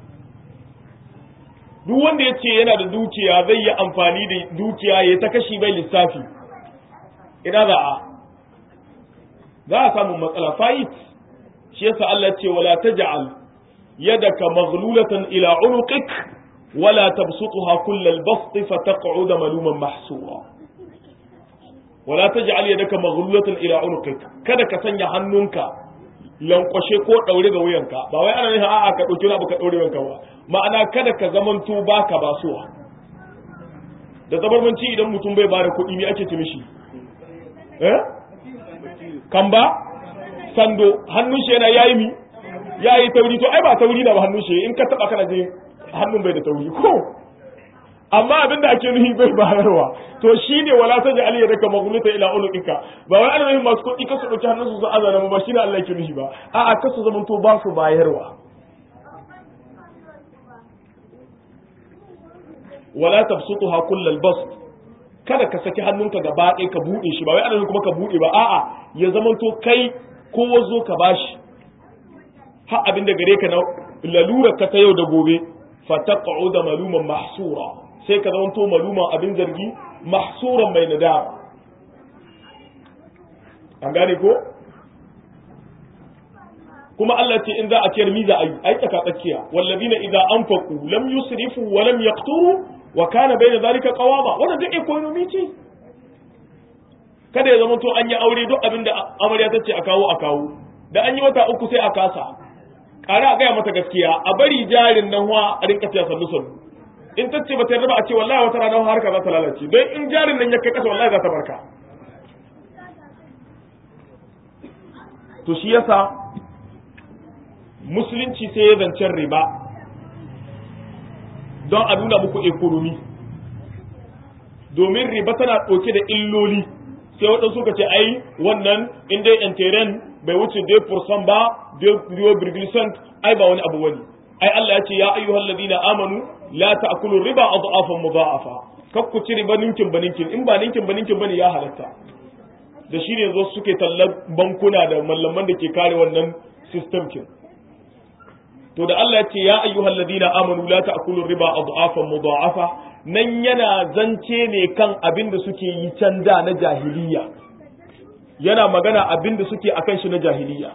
duk wanda ya ce yana da dukiya zai yi amfani da dukiya ya ta kashi bai lissafi ina za a za a samu matsala fa'it shi yasa Allah ce wala taj'al yadaka maghlulatan ila unuqik wala tabsutha kullal bast fataq'uda maluman mahsura wala taj'al yadaka maghlulatan ila unuqik kada ka sanya hannunka lankwashe ko daure ga wuyanka ba wai ana nufin a'a ka dauki abu ka daure wuyanka ba ma'ana kada ka zamanto baka basuwa da zabarmanci idan mutum bai bada kuɗi me ake ce mishi eh kan ba sando hannun shi yana yayi mi yayi tauri to ai ba tauri na ba hannun shi in ka taba kana jin hannun bai da tauri ko amma abin da ake nuhi bai bayarwa to shine wala ta ji aliyya daga maguluta ila uluqika ba wai ana nuhin masu kuɗi kasu ɗauki hannun su azana ba shine Allah yake nuhi ba a'a kasu zaman to ba su bayarwa wala tabsutuha kullal bast kada ka saki hannunka gaba ɗaya ka buɗe shi ba wai ana kuma ka buɗe ba a'a ya zaman to kai kowa zo ka bashi har abin da gare ka na lalura ka ta yau da gobe fataqa'u da maluman mahsura sai ka zama to maluman abin zargi mahsuran mai nadama an gane ko kuma Allah ce in za a ciyar miza ayi ai tsaka tsakiya wallazina idza anfaqu lam yusrifu wa lam yaqturu wa kana bayna zalika qawama wannan duk economy ce kada ya zama to an yi aure duk abin da amarya ta ce a kawo a kawo da an yi wata uku sai a kasa ƙara a gaya mata gaskiya a bari jarin nan wa a rinka tiya sannu sannu in ta ce ba ta yarda ba a ce wallahi wata rana harka za ta lalace don in jarin nan ya kai kasa wallahi za ta barka to shi yasa musulunci sai ya zancen riba don a nuna muku ekonomi domin riba tana ɗauke da illoli sai waɗansu suka ce ai wannan in dai enteren bai wuce 2% ba 2% ai ba wani abu wani ai Allah ya ce ya ayyuhal ladina amanu la ta'kulu riba adhafan mudha'afa kakku ci riba ninkin ba ninkin in ba ninkin ba ninkin bane ya halatta da shi ne zo suke tallar bankuna da mallaman da ke kare wannan system kin to da Allah ya ce ya ayyuhal ladina amanu la ta'kulu riba adhafan mudha'afa nan yana zance ne kan abin da suke yi can da na jahiliya yana magana abin da suke akan shi na jahiliya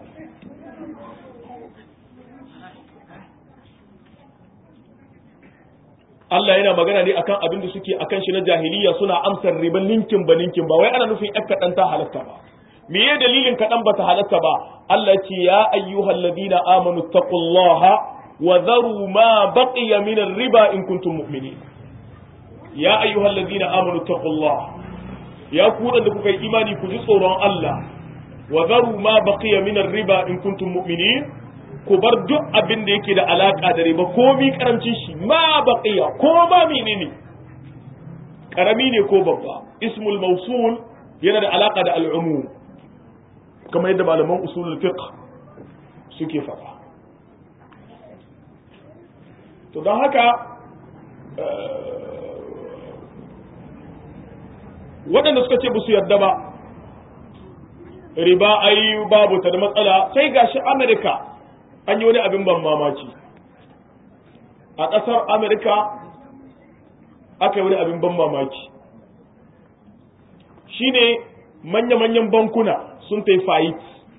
Allah yana magana ne akan abin da suke akan shi na jahiliya suna amsar riban ninkin ba ninkin ba wai ana nufin ƴar kaɗan ta halatta ba me ye dalilin kaɗan ba ta halatta ba Allah ce ya ayyuhal ladina amanu taqullaha wa dharu ma baqiya min riba in kuntum mu'minin ya ayyuhal ladina amanu taqullaha ya ku da kuka yi imani ku ji tsoron Allah wa dharu ma baqiya min riba in kuntum mu'minin ku bar duk abin da yake da alaka da riba komi karamcin shi ma baqiya ko ma menene karami ne ko babba ismul mawsul yana da alaka da al'umum kamar yadda malaman usulul fiqh suke faɗa to don haka waɗanda suka ce ba su yarda ba riba ai babu ta da matsala sai gashi amerika an yi wani abin ban mamaci a ƙasar amerika aka yi wani abin ban mamaki shine manya-manyan bankuna sun ta fayit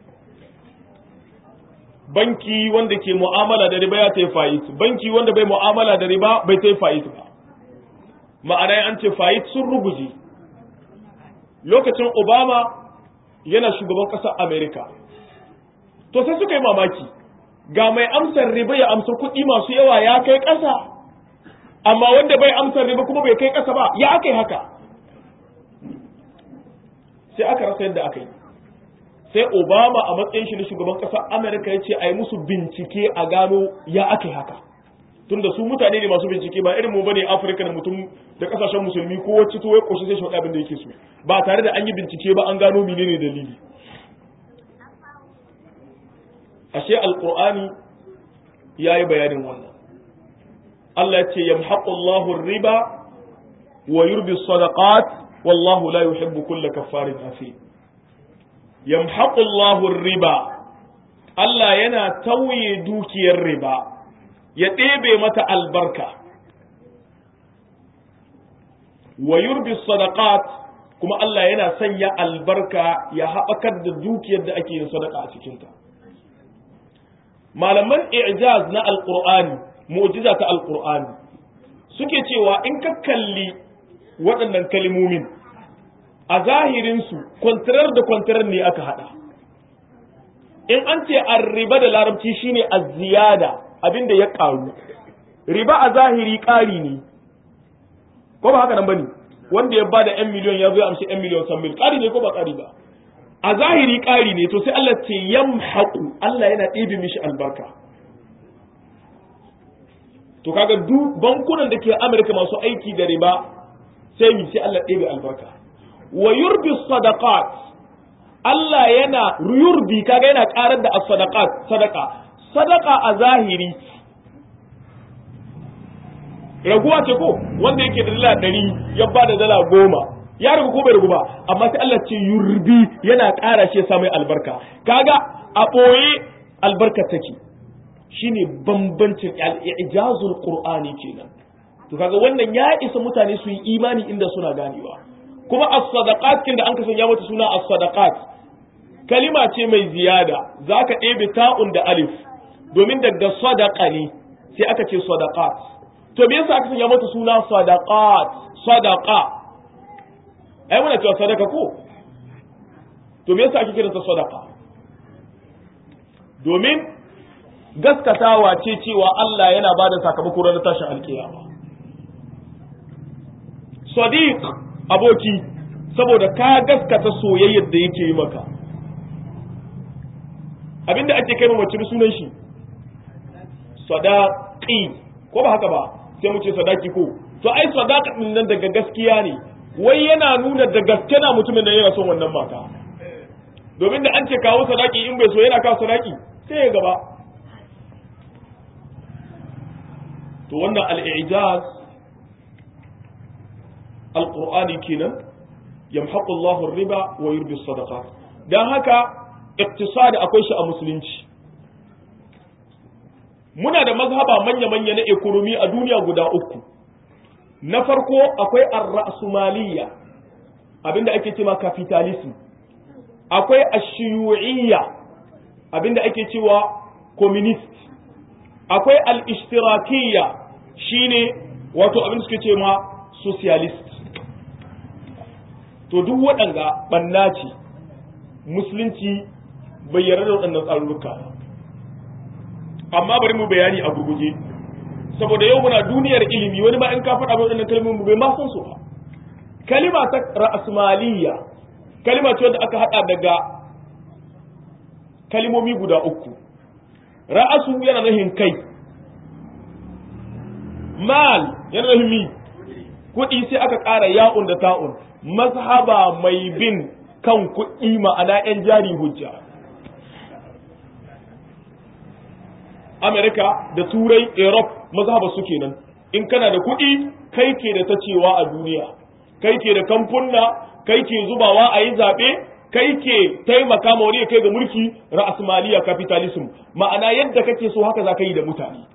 banki wanda ke mu'amala da riba ya ta fayit banki wanda bai mu'amala da riba bai ta fayit ba ma'ana an ce fayit sun ruguje lokacin obama yana shugaban ƙasar amerika to sai suka yi mamaki ga mai amsar riba ya amsa kuɗi masu yawa ya kai ƙasa amma wanda bai amsar riba kuma bai kai ƙasa ba ya aka yi haka sai aka rasa yadda aka yi sai obama a matsayin shi na shugaban ƙasar amerika ya ce a yi musu bincike a gano ya aka yi haka tunda su mutane ne masu bincike ba irin mu bane afirka da mutum da kasashen musulmi ko wacce to ya koshi sai shi abin da yake so ba tare da an yi bincike ba an gano menene dalili ashe alqur'ani yayi bayanin wannan Allah ya ce yamhaqu Allahu riba wa yurbi sadaqat wallahu la yuhibbu kulla kaffarin athim yamhaqu Allahu riba Allah yana tauye dukiyar riba ya ɗebe mata albarka wa yurbi sadaqat kuma Allah yana sanya albarka ya haɓakar da dukiyar da ake yin sadaka a cikinta malaman i'jaz na alqur'ani mu'jiza ta alqur'ani suke cewa in ka kalli waɗannan kalimomin a zahirinsu kwantarar da kwantarar ne aka haɗa in an ce riba da larabci shine az-ziyada abin da ya ƙaru riba a zahiri ƙari ne ko ba haka nan bane wanda ya bada yan miliyon ya zo ya amshi yan miliyon san mil ƙari ne ko ba ƙari ba a zahiri ƙari ne to sai Allah ce yamhaqu Allah yana ɗebe mishi albarka to kaga duk bankunan da ke Amerika masu aiki da riba sai mi sai Allah ɗebe albarka wa yurbi sadaqat Allah yana yurbi kaga yana ƙarar da as-sadaqat sadaqa sadaqa a zahiri raguwa ce ko wanda yake da dala ɗari ya ba da dala goma ya ragu ko bai ragu ba amma sai Allah ce yurbi yana ƙara shi ya sa mai albarka kaga a ɓoye albarka take shine bambancin ijazul qur'ani kenan to kaga wannan ya isa mutane su yi imani inda suna ganewa kuma as-sadaqat kin da an ka sanya mata suna as-sadaqat kalima ce mai ziyada zaka ɗebe ta'un da alif domin daga sadaqa ne sai aka ce sadaqat to me yasa aka sanya mata suna sadaqat sadaqa ai muna cewa sadaka ko to me yasa ake kiranta sadaqa domin gaskatawa ce cewa Allah yana ba da sakamako ranar tashin alkiyama sadiq aboki saboda ka gaskata soyayyar da yake yi maka abinda ake kai mace sunan shi sadaqi ko ba haka ba sai mu ce sadaki ko to ai sadaqa din nan daga gaskiya ne wai yana nuna da gaske na mutumin da yana son wannan mata domin da an ce kawo sadaki in bai so yana kawo sadaki sai ya gaba to wannan al-i'jaz al-qur'ani kenan yamhaqu Allahu riba wa yurbi sadaqat dan haka iqtisadi akwai shi a musulunci muna da mazhaba manya-manya na ekonomi a duniya guda uku na farko akwai ar-ra'sumaliyya abinda ake cewa capitalism akwai ashiyu'iyya abinda ake cewa communist akwai al-ishtirakiyya shine wato abin da suke ce ma socialist to duk waɗanga ɓanna ce musulunci bai yarda da waɗannan tsarurruka amma bari mu bayani a gurguje saboda yau muna duniyar ilimi wani ma in ka faɗa mai waɗannan kalmomin bai ma san su ba kalima ta ra'asmaliyya kalima ce wanda aka haɗa daga kalimomi guda uku ra'asu yana nufin kai mal yana nufin mi kuɗi sai aka ƙara ya'un da ta'un mazhaba mai bin kan kuɗi ma'ana 'yan jari hujja Amerika da Turai, Europe mazhaba su kenan. In kana da kuɗi, kai ke da ta cewa a duniya, kai ke da kamfunna, kai ke zubawa a yi zaɓe, kai ke taimaka ma wani ya kai ga mulki ra'asmaliya capitalism. Ma'ana yadda kake so haka za ka yi da mutane.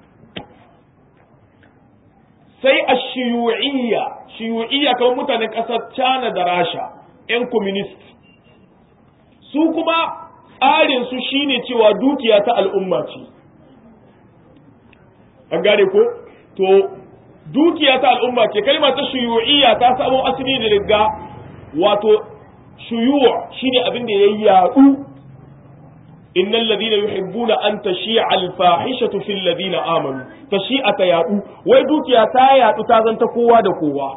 Sai a shiyu'iyya, shiyu'iyya kamar mutanen ƙasar China da Rasha, 'yan communist. Su kuma tsarinsu shine cewa dukiya ta al'umma ce. an gane ko to dukiya ta al'umma ce kalma ta shuyu'iyya ta samo asali da riga wato shuyu' shine abin da yayi yadu innal ladina yuhibbuna an tashi'a al-fahishatu fil ladina amanu tashi'a ta yadu wai dukiya ta yadu ta zanta kowa da kowa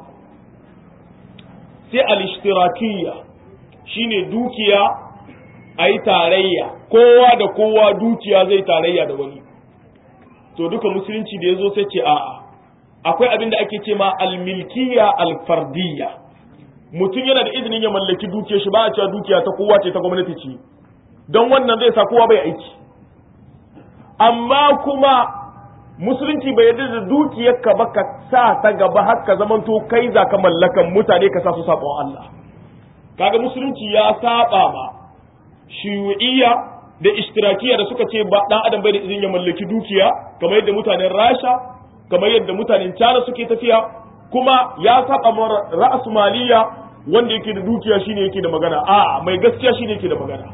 sai al-ishtirakiyya shine dukiya ayi tarayya kowa da kowa dukiya zai tarayya da wani to duka musulunci da ya zo sai ce a'a akwai abin da ake ce ma almilkiya alfardiyya mutum yana da izinin ya mallaki dukiyar shi ba a cewa dukiya ta kowa ce ta gwamnati ce don wannan zai sa kowa bai aiki amma kuma musulunci bai yarda da dukiyar ka ba ka sa ta gaba har ka zamanto kai za ka mallakan mutane ka sa su sabon Allah kaga musulunci ya saba ma shiyu'iyya da ishtirakiya da suka ce ba dan adam bai da izin ya mallaki dukiya kamar yadda mutanen Rasha kamar yadda mutanen China suke tafiya kuma ya saba ma ra'as maliya wanda yake da dukiya shine yake da magana a mai gaskiya shine yake da magana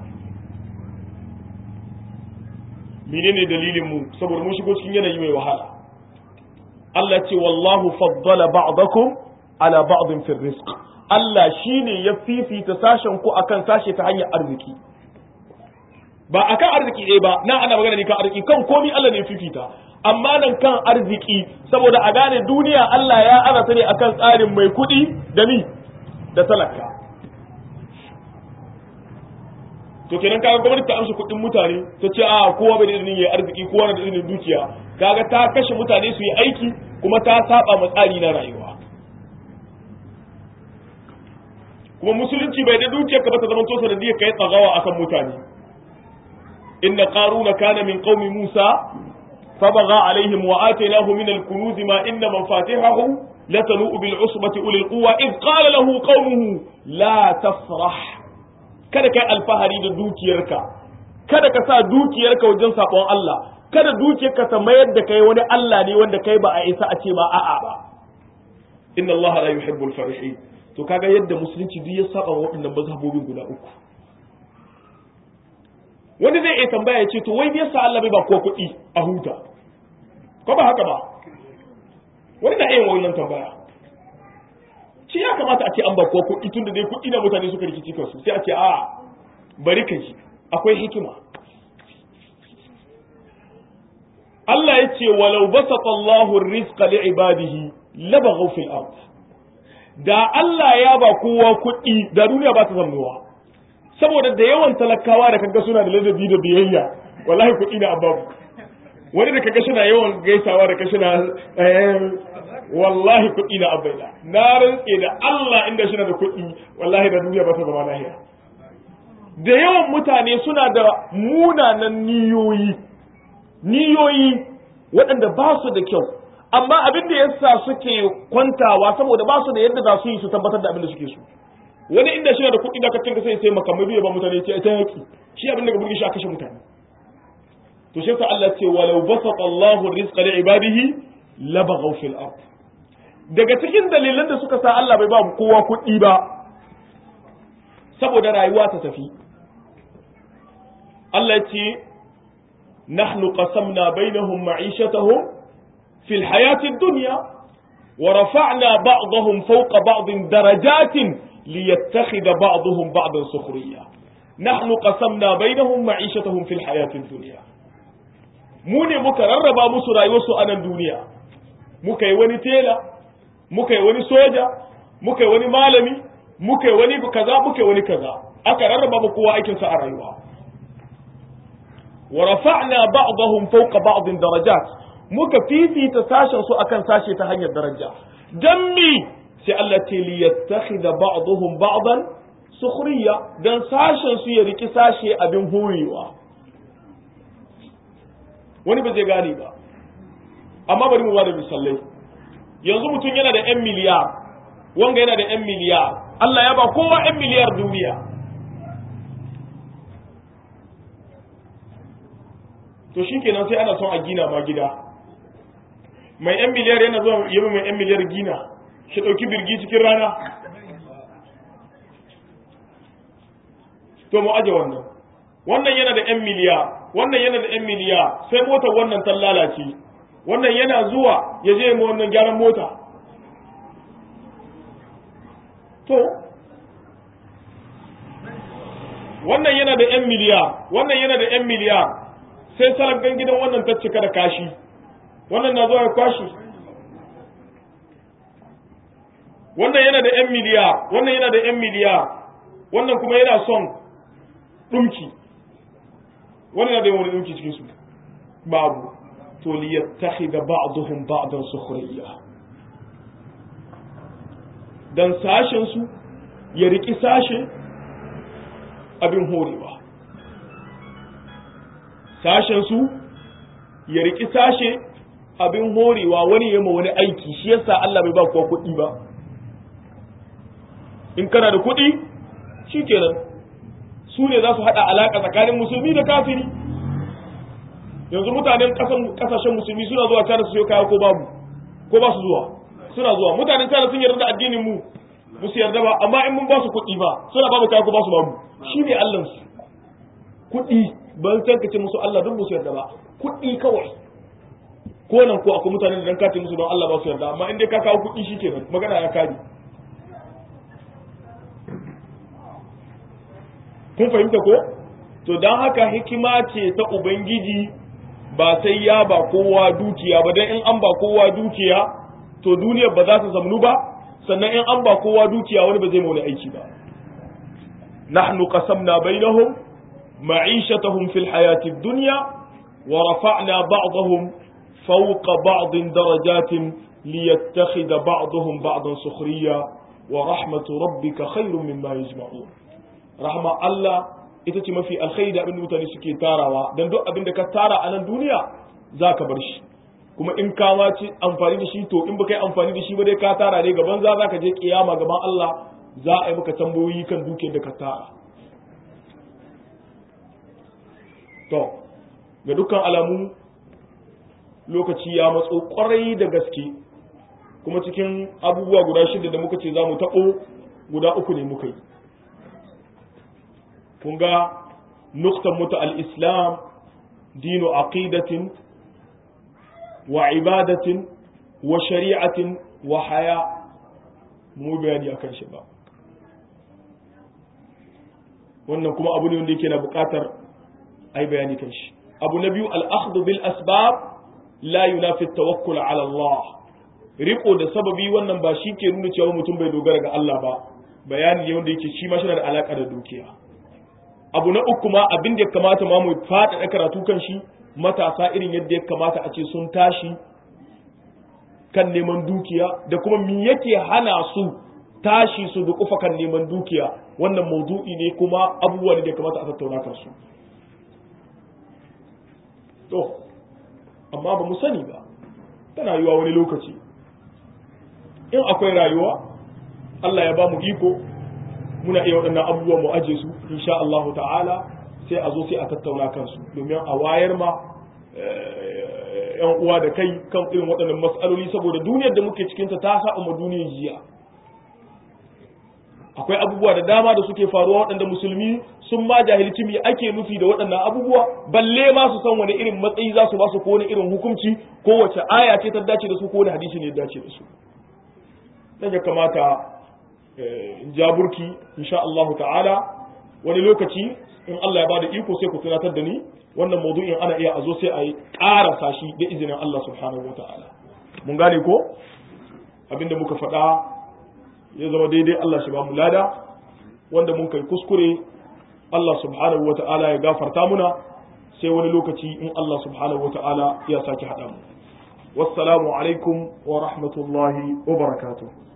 menene dalilin mu saboda mun shigo cikin yanayi mai wahala Allah ce wallahu faddala ba'dakum ala ba'din fi rizq Allah shine ya fifita sashen ku akan sashe ta hanyar arziki ba a kan arziki ɗaya ba na ana magana ne kan arziki kan komi Allah ne fifita amma nan kan arziki saboda a gane duniya Allah ya arasa ne akan tsarin mai kuɗi da ni da talaka to kenan kaga gwamnati ta amshi kuɗin mutane ta ce a kowa bai da izinin yayi arziki kowa na da izinin dukiya kaga ta kashe mutane su yi aiki kuma ta saba ma tsari na rayuwa kuma musulunci bai da dukiyar ka ba ta zama to sanadiyar kai tsagawa akan mutane inna qaruna kana min qaumi musa فبغى عليهم وآتيناه من الكنوز ما إن مفاتحه لتنوء بالعصبة أولي القوة إذ قال له قومه لا تفرح kada kai alfahari da dukiyarka kada ka sa dukiyarka wajen sabon Allah kada dukiyarka ta mayar da kai wani Allah ne wanda kai ba a isa a ce ma a'a ba inna Allah la yuhibbul farihin to kaga yadda musulunci duk ya saba waɗannan mazhabobin guda uku wani zai iya tambaya ya ce to wai me yasa Allah bai ba ko kuɗi a huta ko ba haka ba wani na iya wannan tambaya shi ya kamata a ce an ba ko kuɗi tunda dai kuɗi na mutane suka rikici kansu sai a ce a bari ka ji akwai hikima Allah ya ce walau basata Allahu rizqa li ibadihi labaghaw fil ard da Allah ya ba kowa kuɗi da duniya ba ta zannuwa saboda da yawan talakawa da kaga suna da ladabi da biyayya wallahi kuɗi na ababu wani da kaga suna yawan gaisawa da kashi na wallahi kuɗi na abaida na rantse da Allah inda shi na da kuɗi wallahi da duniya ba ta zama lahiya da yawan mutane suna da munanan niyoyi niyoyi waɗanda ba su da kyau amma abin da yasa suke kwantawa saboda ba su da yadda za su yi su tabbatar da abin da suke so wani inda shi da kuɗi da kacin ka sai sai makamai biya ba mutane ce ta yaki shi abin da ga burgi shi a kashe mutane to shi Allah ce walau basata Allahu rizqa li ibadihi labaghaw fil ard daga cikin dalilan da suka sa Allah bai ba kowa kuɗi ba saboda rayuwa ta tafi Allah ce nahnu qasamna bainahum ma'ishatahum fil hayati dunya wa rafa'na ba'dahum fawqa ba'din darajatin liyattakhidha ba'dahum ba'dan sukhriya nahnu qasamna bainahum ma'ishatahum fil hayati dunya mu ne muka rarraba musu rayuwarsu a nan duniya muka yi wani tela muka yi wani soja muka yi wani malami muka yi wani kaza muka yi wani kaza aka rarraba mu kowa aikinsa a rayuwa wa rafa'na ba'dahum fawqa ba'din darajat muka fifita sashen su akan sashe ta hanyar daraja dan mi sai Allah ce li yattakhidha ba'dahum ba'dan sukhriya dan sashen su ya riki sashe abin horewa wani ba zai gane ba amma bari mu bada misalai yanzu mutum yana da 'yan miliyar wanga yana da 'yan miliyar Allah ya ba kowa 'yan miliyar duniya to shi kenan sai ana son a gina ma gida mai 'yan miliyar yana zuwa yi mai 'yan miliyar gina shi ɗauki birgi cikin rana to mu aje wannan wannan yana da 'yan miliyar wannan yana da 'yan miliyar sai motar wannan ta lalace wannan yana zuwa ya je mu wannan gyaran mota to wannan yana da 'yan miliyar wannan yana da 'yan miliyar sai salagan gidan wannan ta cika da kashi wannan na zuwa ya kwashi wannan yana da 'yan miliyar wannan yana da 'yan miliyar wannan kuma yana son ɗumki wannan yana da yawan ɗumki cikin su babu to liyattakhidha ba'dhum ba'dan sukhriya dan sashen su ya riki sashe abin horewa sashen su ya riki sashe abin horewa wani yamma wani aiki shi yasa Allah bai ba kowa kuɗi ba in kana da kuɗi shikenan su ne za su haɗa alaƙa tsakanin musulmi da kafiri yanzu mutanen kasashen musulmi suna zuwa China su sayo kaya ko babu ko ba su zuwa suna zuwa mutanen China sun yarda da addinin mu ba su yarda ba amma in mun ba su kuɗi ba suna ba mu kaya ko ba su babu shi ne Allah su kuɗi ban san ka ce musu Allah duk ba su yarda ba kuɗi kawai ko nan ko akwai mutanen da dan kace musu don Allah ba su yarda amma in dai ka kawo kuɗi shikenan magana ya kare kun fahimta ko to don haka hikima ce ta ubangiji ba sai ya ba kowa dukiya ba dan in an ba kowa dukiya to duniyar ba za ta zamnu ba sannan in an ba kowa dukiya wani ba zai mauna aiki ba nahnu qasamna bainahum معيشتهم في الحياة الدنيا ورفعنا بعضهم فوق بعض درجات ليتخذ بعضهم بعضا سخريا ورحمة ربك خير مما يجمعون رحمة الله ita ce mafi alkhairi da abin da mutane suke tarawa don duk abin da ka tara a nan duniya za ka bar shi kuma in ka ci amfani da shi to in baka yi amfani da shi ba dai ka tara ne gaban za ka je kiyama gaban Allah za a yi maka tambayoyi kan dukiyar da ka tara to ga dukkan alamu lokaci ya matso kwarai da gaske kuma cikin abubuwa guda shida da muka ce za mu taɓo guda uku ne muka yi kun ga nuktan mutu al-islam dinu aqidatin wa ibadatin wa shari'atin wa haya mu bayani akan shi ba wannan kuma abu ne wanda yake na bukatar ai bayani kan shi abu na biyu al-akhdhu bil asbab la yunafi tawakkul ala Allah riko da sababi wannan ba shi ke nuna cewa mutum bai dogara ga Allah ba bayani ne wanda yake shi ma shi da alaka da dukiya abu na uku ma abin da ya kamata ma mu faɗaɗa karatu kan shi matasa irin yadda ya kamata a ce sun tashi kan neman dukiya da kuma me yake hana su tashi su dukufa kan neman dukiya wannan maudu'i ne kuma abubuwa ne da ya kamata a tattauna kan su to amma ba mu sani ba tana yiwa wani lokaci in akwai rayuwa Allah ya ba mu iko muna iya waɗannan abubuwa mu aje su insha Allah ta'ala sai a zo sai a tattauna kansu domin a wayar ma yan uwa da kai kan irin waɗannan matsaloli saboda duniyar da muke cikinta ta sa ma duniyar jiya akwai abubuwa da dama da suke faruwa waɗanda musulmi sun ma jahilci me ake nufi da waɗannan abubuwa balle ma su san wani irin matsayi za su ba su ko wani irin hukunci ko wace aya ce ta dace da su ko wani hadisi ne ya dace da su dan ya kamata in ja burki insha Allah ta'ala wani lokaci in Allah ya bada iko sai ku tunatar da ni wannan maudu'in ana iya a zo sai a yi ƙarasa shi da izinin Allah subhanahu wa ta'ala mun gane ko abinda muka faɗa ya zama daidai Allah shi ba mu lada wanda mun kai kuskure Allah subhanahu wa ta'ala ya gafarta muna sai wani lokaci in Allah subhanahu wa ta'ala ya sake haɗa mu wassalamu alaikum wa rahmatullahi wa barakatuh